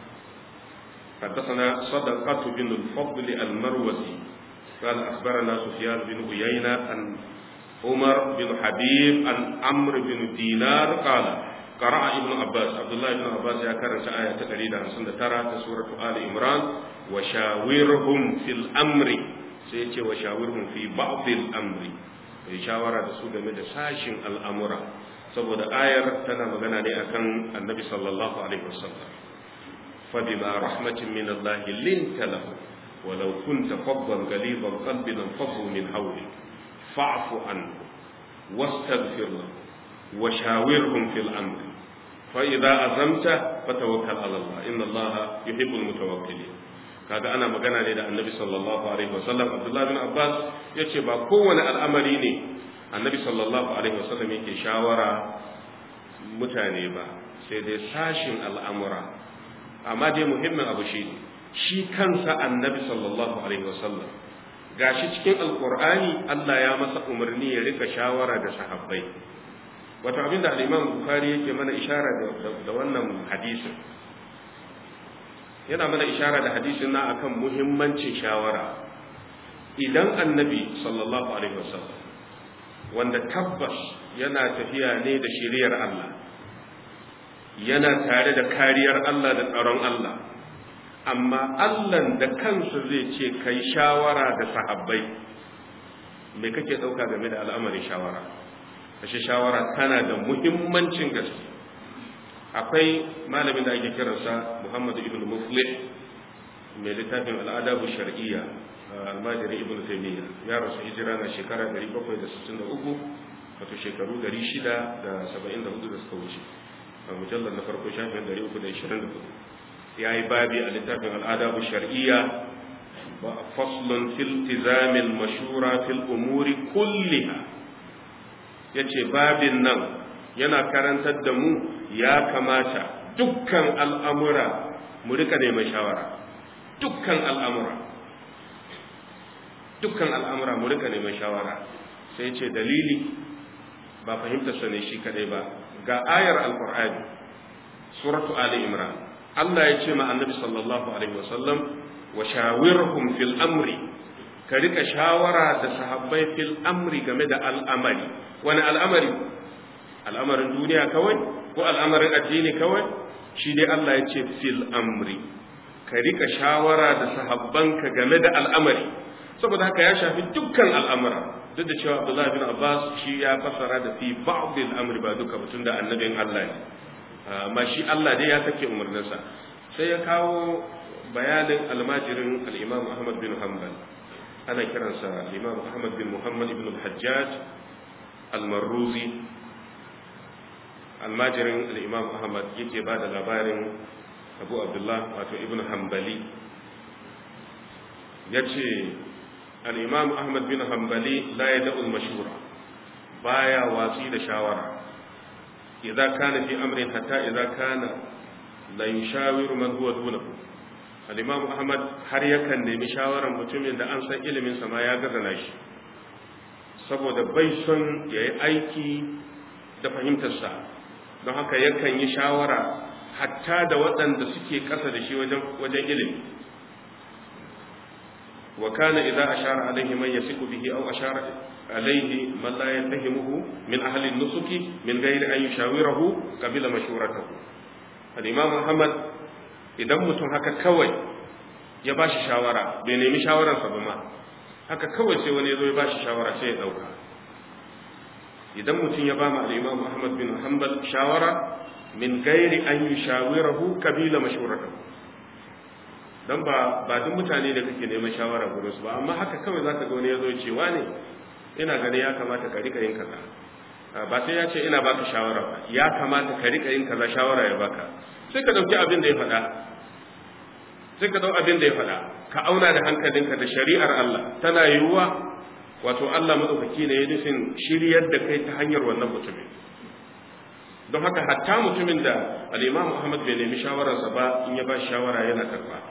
حدثنا صدقة بن الفضل المروزي قال أخبرنا سفيان بن عيينة عن عمر بن حبيب عن عمرو بن دينار قال قرأ ابن عباس عبد الله بن عباس يا كرنت آية تقريبا عن ترى سورة آل عمران وشاورهم في الأمر سيتي وشاورهم في بعض الأمر shawara da su game da sashin al'amura saboda ayar tana magana ne akan annabi sallallahu alaihi wasallam فبما رحمة من الله لنت له ولو كنت فظا غليظ القلب لانفضوا من حولك فاعف عنه واستغفر له وشاورهم في الأمر فإذا أزمت فتوكل على الله إن الله يحب المتوكلين kaga ana magana ne da annabi sallallahu alaihi wasallam abdullahi bin abbas ya ce ba kowane al'amari ne annabi sallallahu alaihi wasallam yake shawara mutane ba sai dai sashin al'amura amma dai muhimmin abu shi ne shi kansa annabi sallallahu alaihi wasallam gashi cikin alkur'ani Allah ya masa umarni ya rika shawara da sahabbai wato abin da al-Imam Bukhari yake mana ishara da wannan hadisin yana mana ishara da hadisin na akan muhimmancin shawara idan annabi sallallahu alaihi wasallam wanda tabbas yana tafiya ne da shiriyar Allah yana tare da kariyar Allah da tsaron Allah amma Allah da kansa zai ce kai shawara da sahabbai me kake dauka game da al'amarin shawara kashe shawara tana da muhimmancin gaske akwai malamin da ake kiransa Muhammad ibn Muflih mai littafin al'adabu shar'iyya almajiri ibn Taymiyyah ya rasu hijira na shekara 763 wato shekaru 674 da suka wuce a mujallar na farko shafin 324 ya yi babi a littafin al'adabu shar'iyya faslun fil tizamin mashura fil umuri kulliha ya ce babin nan yana karantar da mu ya kamata dukkan al'amura mu rika neman shawara dukkan al'amura dukkan al'amura mu rika neman shawara sai ce dalili ba fahimtar sa ne shi kadai ba ga ayar alqur'ani suratu ali imran Allah ya ce ma annabi sallallahu alaihi wasallam wa shawirhum fil amri ka rika shawara da sahabbai fil amri game da al'amari wani al'amari al'amarin duniya kawai ko al'amarin addini kawai shi dai Allah ya ce fil amri ka rika shawara da sahabbanka game da al'amari saboda haka ya shafi dukkan al'amura duk da cewa Abdullah bin Abbas shi ya fassara da fi ba'd al-amri ba duka mutun da annabin Allah ne amma shi Allah dai ya sake umarninsa sai ya kawo bayanin almajirin al-Imam Ahmad bin Hanbal ana kiransa al-Imam Ahmad bin Muhammad ibn al-Hajjaj al-Marruzi almajirin al-Imam Ahmad yake ba da labarin Abu Abdullah wato Ibn Hanbali yace al-Imam Ahmad bin Hanbali la yad'u al-mashura baya watsi da shawara idza kana fi amrin hatta idza kana la yushawiru man huwa dunahu al-Imam Ahmad har yakan nemi shawaran mutumin da an san ilimin sa ma ya gazana shi saboda bai son yayi aiki da fahimtarsa don haka yakan yi shawara hatta da waɗanda suke ƙasa da shi wajen ilimi wa kana idza ashara alaihi man yasiku bihi aw ashara alaihi man la yantahimuhu min ahli nusuki min ghairi an yushawirahu qabila mashuratahu al-imam Muhammad idan mutum haka kawai ya bashi shawara bai nemi shawararsa ba ma haka kawai sai wani ya zo ya bashi shawara sai ya dauka idan mutum ya ba mu al-imam Ahmad bin Hanbal shawara min gairi an yi shawirahu kabila mashuratahu dan ba ba duk mutane da kake neman shawara gurin su ba amma haka kawai zaka ga wani yazo ya ce wane ina ganin ya kamata ka rika yin kaza ba sai ya ce ina baka shawara ba ya kamata ka rika yin kaza shawara ya baka sai ka dauki abin da ya faɗa sai ka dau abin da ya faɗa ka auna da hankalinka da shari'ar Allah tana yiwuwa wato Allah madaukaki ne ya nufin shiryar da kai ta hanyar wannan mutumin don haka hatta mutumin da al-Imam Muhammad bai nemi shawararsa ba in ya ba shawara yana karba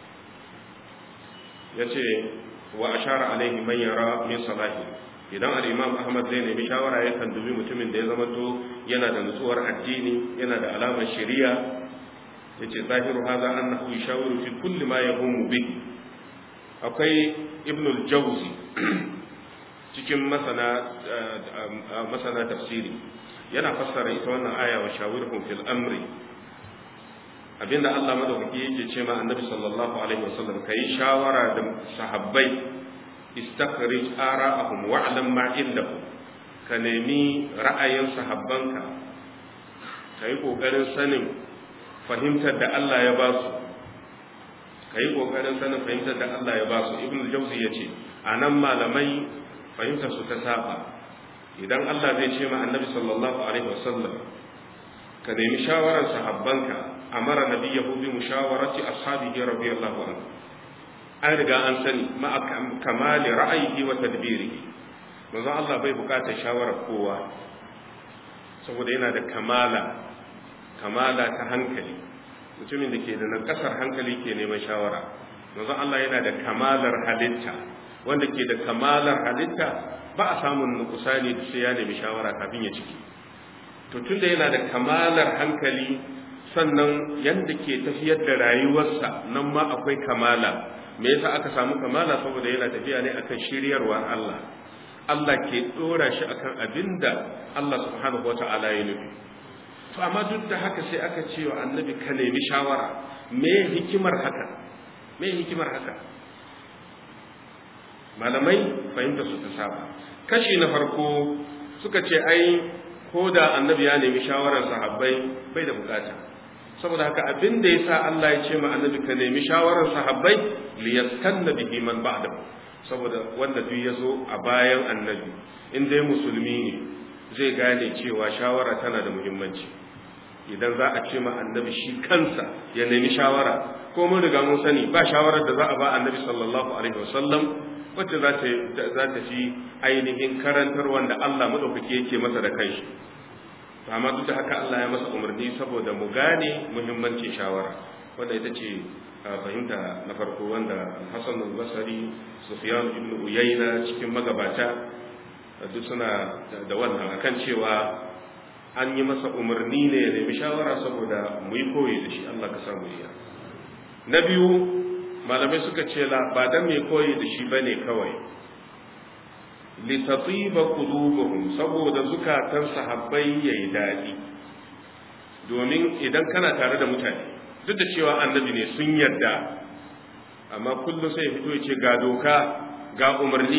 yace wa ashara alaihi man yara min salahi idan al-imam ahmad zai nemi shawara yakan dubi mutumin da ya zama to yana da nutsuwar addini yana da alamar shari'a yace zahiru hadha annahu yashawiru fi kulli ma yahumu bihi akwai ibn al-jawzi cikin masana masana tafsiri yana fassara ita wannan aya wa shawirhum fil amri abinda Allah madaukaki yake ce ma annabi sallallahu alaihi wasallam kai shawara da sahabbai istakhrij ara'ahum wa'lam ma indahum ka nemi ra'ayin sahabbanka kai kokarin sanin fahimtar da Allah ya ba su kai kokarin sanin fahimtar da Allah ya ba su ibnu jawzi yace anan malamai fahimtar su ta saba idan Allah zai ce ma annabi sallallahu alaihi wasallam ka nemi shawarar sahabbanka amara nabiyahu bi mushawarati ashabihi radiyallahu anhu an riga an sani ma kamali ra'ayihi wa tadbirihi manzo Allah bai bukatar shawarar kowa saboda yana da kamala kamala ta hankali mutumin da ke da nakasar hankali ke neman shawara manzo Allah yana da kamalar halitta wanda ke da kamalar halitta ba a samun nukusani da sai ya nemi shawara kafin ya ciki to tunda yana da kamalar hankali sannan yadda ke tafiyar da rayuwarsa nan ma akwai kamala me yasa aka samu kamala saboda yana tafiya ne akan shiryarwar Allah Allah ke dora shi akan abinda Allah subhanahu wata'ala ya nufi to amma duk da haka sai aka ce wa annabi ka nemi shawara me hikimar haka me hikimar haka malamai fahimta su ta saba kashi na farko suka ce ai ko da annabi ya nemi shawarar sahabbai bai da bukata saboda haka abin da yasa Allah ya ce ma annabi ka nemi shawarar sahabbai li yaskanna bihi man ba'dahu saboda wanda duk ya zo a bayan annabi in dai musulmi ne zai gane cewa shawara tana da muhimmanci idan za a ce ma annabi shi kansa ya nemi shawara ko mun riga mun sani ba shawarar da za a ba annabi sallallahu alaihi wasallam wacce za ta za ta fi ainihin karantar wanda Allah madaukake yake masa da kanshi amma duk da haka Allah ya masa umarni saboda mu gane muhimmancin shawara wanda ita ce fahimta na farko wanda Hassan al-Basri Sufyan ibn Uyayna cikin magabata duk suna da wannan akan cewa an yi masa umarni ne ya nemi shawara saboda mu yi koyi da shi Allah ka samu iya na biyu malamai suka ce la ba dan mai koyi da shi bane kawai litatiba qulubuhum saboda zukatan sahabbai yayi dadi domin idan kana tare da mutane duk da cewa annabi ne sun yarda amma kullum sai fito ya ce ga doka ga umarni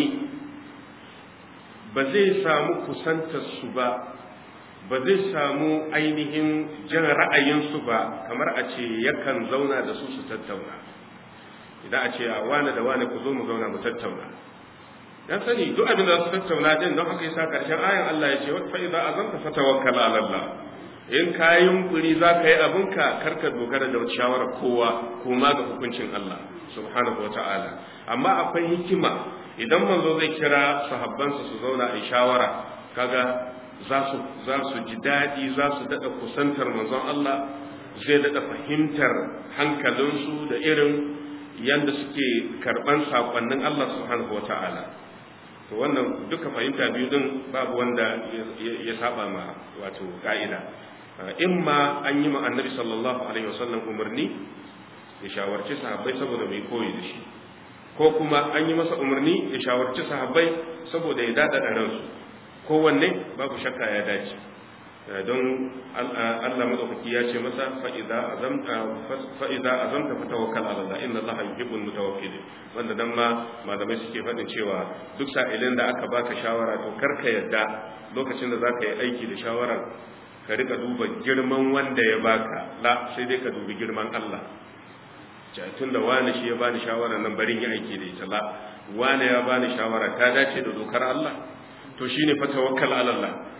ba zai samu kusantar su ba ba zai samu ainihin jan ra'ayinsu ba kamar a ce yakan zauna da su su tattauna idan a ce a wane da wane ku zo mu zauna mu tattauna dan sani duk abin da su tattauna din don haka yasa karshen ayan Allah ya ce wa fa idza azamta fatawakkal ala Allah in ka yunkuri za ka yi abinka karka dogara da shawarar kowa kuma ga hukuncin Allah subhanahu wa ta'ala amma akwai hikima idan manzo zai kira sahabbansa su zauna a shawara kaga za su za su ji daɗi za su daɗa kusantar manzon Allah zai daɗa fahimtar hankalinsu da irin yadda suke karɓan saƙonnin Allah subhanahu wa ta'ala to wannan duka fahimta biyu din babu wanda ya saba ma wato ka'ida in ma an yi ma annabi sallallahu alaihi wasallam umarni ya shawarci sahabbai saboda mai koyi da shi ko kuma an yi masa umarni ya shawarci sahabbai saboda ya dada da ransu kowanne babu shakka ya dace don Allah madaukaki ya ce masa fa'iza azamta fa'iza azamta fatawakkal ala Allah inna Allah yuhibbul mutawakkilin wanda dan ma malamai suke faɗin cewa duk sa'ilin da aka baka shawara to karka yadda lokacin da zaka yi aiki da shawarar ka rika duba girman wanda ya baka la sai dai ka dubi girman Allah tun da wani shi ya bani shawara nan barin yi aiki da ita la wani ya bani shawara ta dace da dokar Allah to shine fa tawakkal ala Allah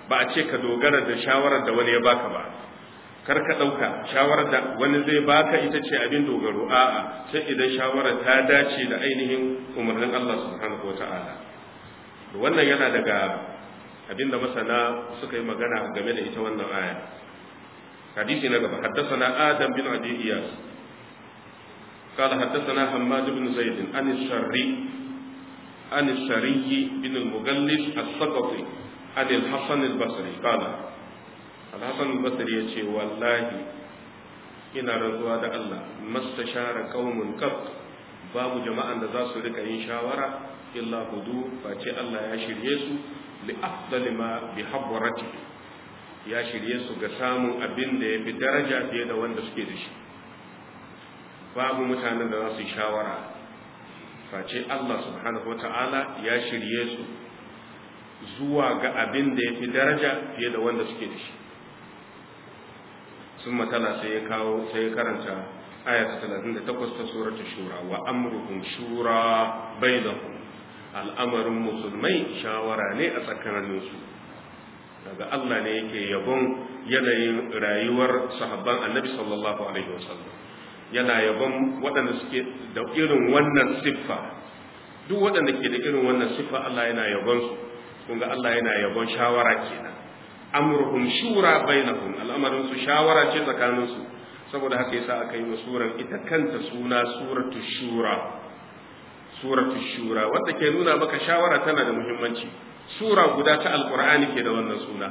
ba a ce ka dogara da shawarar da wani ya baka ba kar ka ɗauka shawarar da wani zai baka ita ce abin dogaro a'a sai idan shawarar ta dace da ainihin umarnin Allah subhanahu wata'ala wannan yana daga abin da masana suka yi magana game da ita wannan aya hadisi na gaba حدثنا آدم بن أبي إياس قال حدثنا حماد بن زيد عن السري عن السري بن المغلس السقطي عن الحسن البصري قال الحسن البصري يقول والله ina rantsuwa da Allah mastashara qaumun qat babu jama'an da za su rika yin shawara illa hudu face Allah ya shirye su li afdali ma bi habwarati ya shirye su ga samun abin da ya fi daraja fiye da wanda suke da shi babu mutanen da za su yi shawara face Allah subhanahu wata'ala ya shirye su zuwa ga abin da ya fi daraja fiye da wanda suke da shi sun matala sai ya kawo sai ya karanta ayat 38 ta suratu shura wa amruhum shura bainahum al'amarin musulmai shawara ne a tsakaninsu daga Allah ne yake yabon yanayin rayuwar sahabban annabi sallallahu alaihi wasallam yana yabon waɗanda suke da irin wannan siffa duk waɗanda ke da irin wannan siffa Allah yana yabon su kun ga Allah yana yabon shawara kenan amruhum shura bainahum al'amarin su shawara ce tsakanin su saboda haka yasa aka yi wa suran ita kanta suna suratu shura suratu shura wanda ke nuna maka shawara tana da muhimmanci sura guda ta alqur'ani ke da wannan suna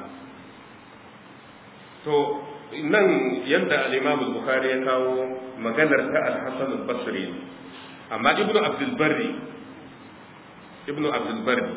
to nan yadda al-Imam al-Bukhari ya kawo maganar ta al-Hasan al-Basri amma Ibn Abdul Barri Ibn Abdul Barri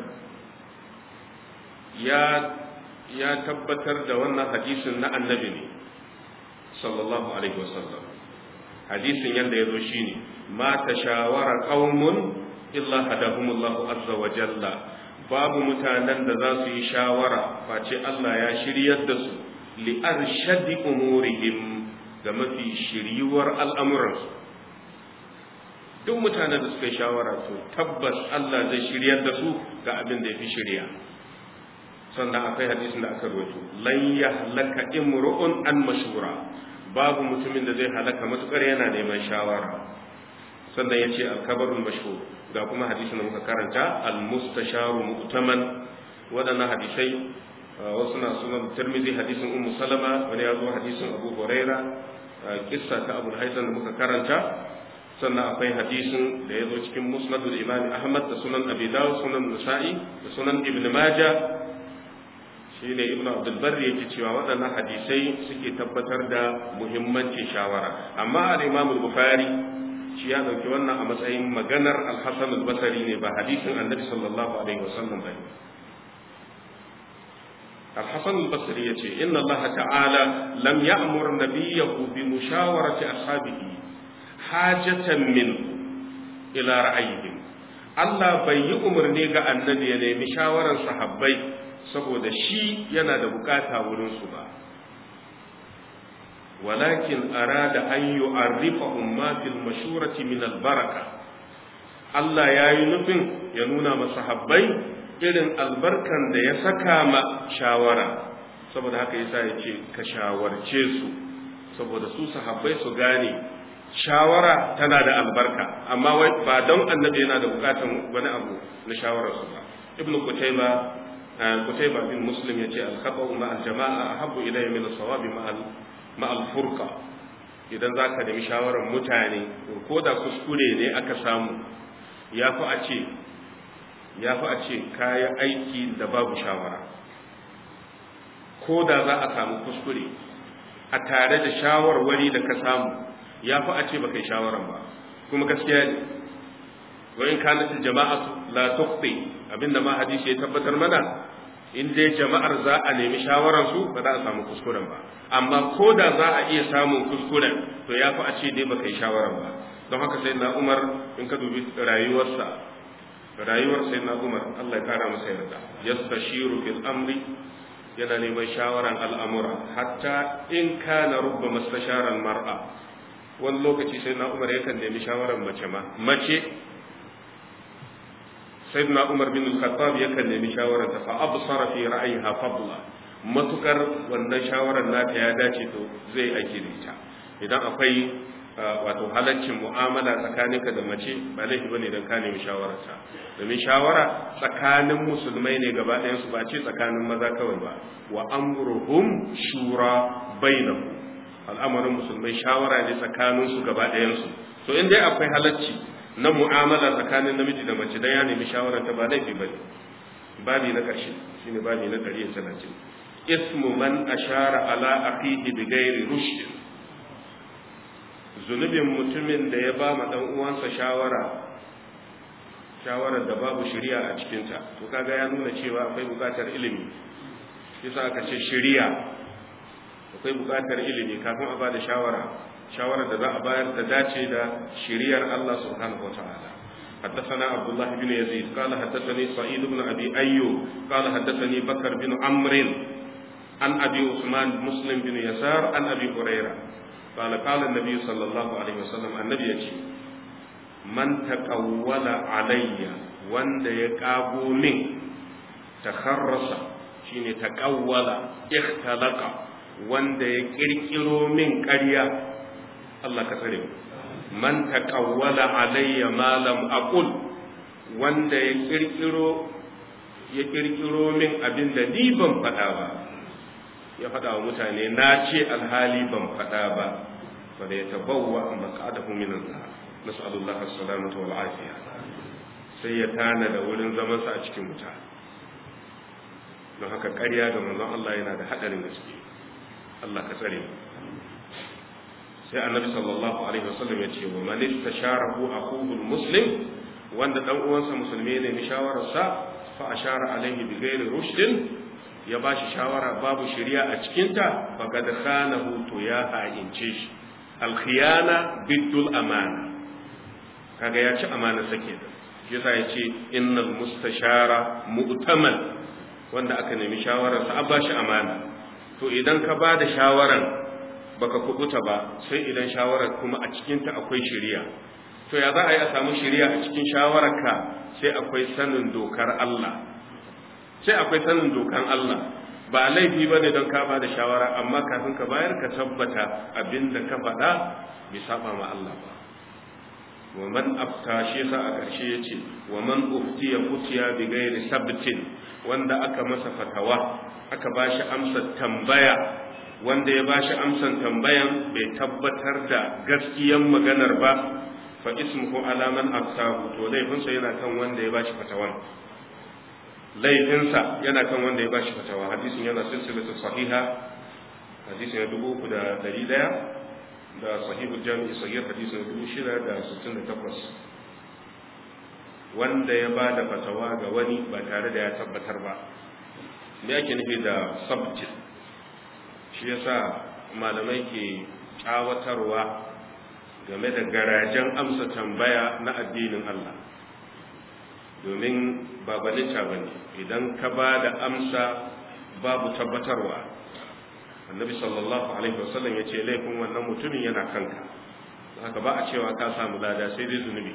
ya ya tabbatar da wannan hadisin na annabi ne sallallahu alaihi wasallam hadisin yadda ya zo shine ma tashawara qaumun illa hadahumullahu azza wa jalla babu mutanen da za su yi shawara face Allah ya shiryar da su li'arshadi umurihim ga mafi shiryuwar al'amuransu duk mutanen da suka yi shawara to tabbas Allah zai shiryar da su ga abin da ya fi shirya sannan akwai hadisin da aka rawaito lan yahlaka imru'un an mashura babu mutumin da zai halaka matukar yana neman shawara sannan yace al-kabarul mashhur ga kuma hadisin da muka karanta al-mustasharu mu'taman wadannan hadisai wasu na sunan tirmidhi hadisin ummu salama wani ya zo hadisin abu huraira kissa ta abu haisan da muka karanta sannan akwai hadisin da ya zo cikin musnadul imam ahmad da sunan abi dawud sunan nasa'i da sunan ibn majah shine ibn abdul barri yake cewa waɗannan hadisai suke tabbatar da muhimmancin shawara amma al-imam al-bukhari shi ya dauki wannan a matsayin maganar al-hasan al-basri ne ba hadisin annabi sallallahu alaihi wasallam bane الحسن البصري يقول إن الله تعالى لم يأمر نبيه بمشاورة أصحابه حاجة منه إلى رأيهم Allah bai yi umarni ga annabi ya nemi shawarar sahabbai saboda shi yana da bukata wurinsu ba walakin arada an yu'arrifahum ma fil mashurati min albaraka Allah ya yi nufin ya nuna ma sahabbai irin albarkan da ya saka ma shawara saboda haka yasa ya ce ka shawarce su saboda su sahabbai su gane shawara tana da albarka amma wai ba don annabi yana da bukatan wani abu na shawarar su ba ibn kutayba kutayba bin muslim yace al-khata'u ma al-jama'a ahabbu ilayya min as-sawabi ma ma al-furqa idan zaka nemi shawarar mutane ko da kuskure ne aka samu yafi a ce ya fi a ce kayan aiki da babu shawara ko da za a samu kuskure a tare da shawarwari da ka samu ya fi a ce ba kai shawaran ba kuma gaskiya ne wayin kanat jama'atu la tuqti abinda ma hadisi ya tabbatar mana in dai jama'ar za a nemi shawaran su ba za a samu kuskuren ba amma ko da za a iya samun kuskuren to ya fi a ce dai ba kai shawaran ba don haka sai na umar in ka dubi rayuwarsa rayuwar sai na umar Allah ya kara masa yarda yastashiru fil amri yana neman shawaran al'amura hatta in kana rubba mastasharan mar'a wani lokaci sai na umar yakan nemi shawaran mace ma mace sai na umar bin al-khattab yakan nemi shawaran ta fa absara fi ra'ayiha fadla matukar wannan shawarar nata ya dace to zai aiki da ita idan akwai wato halaccin mu'amala tsakaninka da mace ba laifi bane don ka nemi shawararta domin shawara tsakanin musulmai ne gaba ɗayan su ba ce tsakanin maza kawai ba wa amruhum shura bainahum al'amarin musulmai shawara ne tsakanin su gaba ɗayan su to in dai akwai halacci na mu'amala tsakanin namiji da mace dan ya nemi shawararta ba laifi bane babi na ƙarshe shine babi na 130 ismu man ashara ala akhihi bighairi rushd zunubin mutumin da ya ba ma dan uwansa shawara shawarar da babu shari'a a cikinta to kaga ya nuna cewa akwai bukatar ilimi yasa aka ce shari'a akwai bukatar ilimi kafin a bada shawara shawarar da za a bayar da dace da shari'ar Allah subhanahu wataala حدثنا عبد الله بن يزيد قال حدثني سعيد بن ابي ايوب قال حدثني بكر بن عمرو عن ابي عثمان مسلم بن يسار عن ابي هريره قال قال النبي صلى الله عليه وسلم النبي يجي من تقول علي وند يقابو من تخرص شيني تقول اختلق وند يكركرو من قرية الله كسره من تقول علي ما لم أقل وند يكركرو يكركرو من أبن دي بم فتاوى ya faɗa wa mutane na ce alhali ban faɗa ba fa da ya tabawwa an maqadahu min an-nar nas'alullahi as-salamata wal afiya sai ya tana da wurin zaman sa a cikin wuta don haka ƙarya ga manzon Allah yana da hadarin gaske Allah ka tsare sai annabi sallallahu alaihi wasallam ya ce wa man istasharahu akhuhu al-muslim wanda dan uwansa musulmi ne mi shawararsa fa ashara alaihi bi ghairi rushdin ya ba shi shawara babu shari'a a cikinta faqad khanahu to ya ha'ince shi alkhiyana biddul amana kaga ya ci amana sake da yasa ya ce innal mustashara mu'taman wanda aka nemi shawarar sa ba shi amana to idan ka ba da shawaran baka kubuta ba sai idan shawarar kuma a cikinta akwai shari'a to ya za a yi a samu shari'a a cikin shawararka sai akwai sanin dokar Allah sai akwai sanin dokan Allah ba laifi ba ne don ka ba da shawara amma kafin ka bayar ka tabbata abin da ka faɗa bai saba ma Allah ba wa man afta shi yasa a ƙarshe ya ce wa man uftiya futiya bi ghairi sabtin wanda aka masa fatawa aka ba shi amsar tambaya wanda ya ba shi amsar tambayan bai tabbatar da gaskiyan maganar ba fa ismuhu ala man aftahu to laifinsa yana kan wanda ya ba shi fatawan laifinsa yana kan wanda ya bashi fatawa hadisin yana silsilatu sahiha hadisin ya dubu uku da dari daya da sahihu jami'i sahih hadisin dubu shida da sittin da takwas wanda ya ba da fatawa ga wani ba tare da ya tabbatar ba me ake nufi da sabjin shi yasa malamai ke tsawatarwa game da garajen amsa tambaya na addinin Allah domin ba gwaninta ba ne idan ka ba da amsa babu tabbatarwa annabi sallallahu alaihi wasallam ya ce laifin wannan mutumin yana kanka haka ba a cewa ka samu lada sai dai zunubi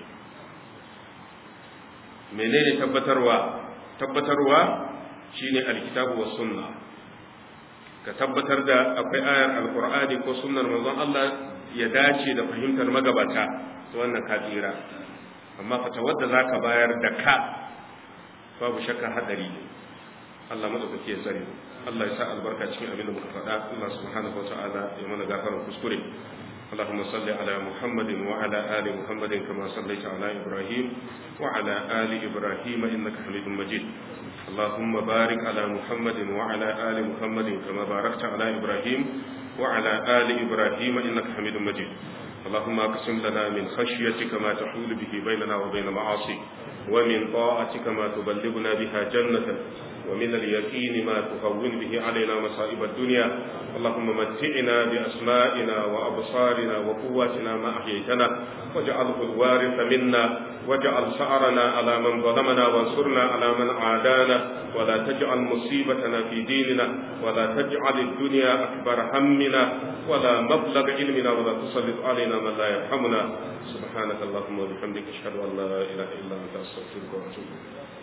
menene tabbatarwa tabbatarwa shine alkitabu was sunna ka tabbatar da akwai ayar alqur'ani ko sunnar manzon Allah ya dace da fahimtar magabata to wannan ka tsira amma fatawar da zaka bayar da ka babu shakka hadari ne Allah madaukake ya tsare Allah ya sa albarka cikin abin da muka faɗa Allah subhanahu wa ta'ala ya mana gafarar kuskure اللهم صل على محمد وعلى آل محمد كما صليت على إبراهيم وعلى آل إبراهيم إنك حميد مجيد اللهم بارك على محمد وعلى آل محمد كما باركت على إبراهيم وعلى آل إبراهيم إنك حميد مجيد اللهم اقسم لنا من خشيتك ما تحول به بيننا وبين معاصيك ومن طاعتك ما تبلغنا بها جنتك ومن اليقين ما تهون به علينا مصائب الدنيا اللهم متعنا بأسمائنا وأبصارنا وقواتنا ما أحييتنا واجعله الوارث منا واجعل سعرنا على من ظلمنا وانصرنا على من عادانا ولا تجعل مصيبتنا في ديننا ولا تجعل الدنيا أكبر همنا ولا مبلغ علمنا ولا تسلط علينا من لا يرحمنا سبحانك اللهم وبحمدك أشهد أن لا إله إلا أنت أستغفرك وأتوب إليك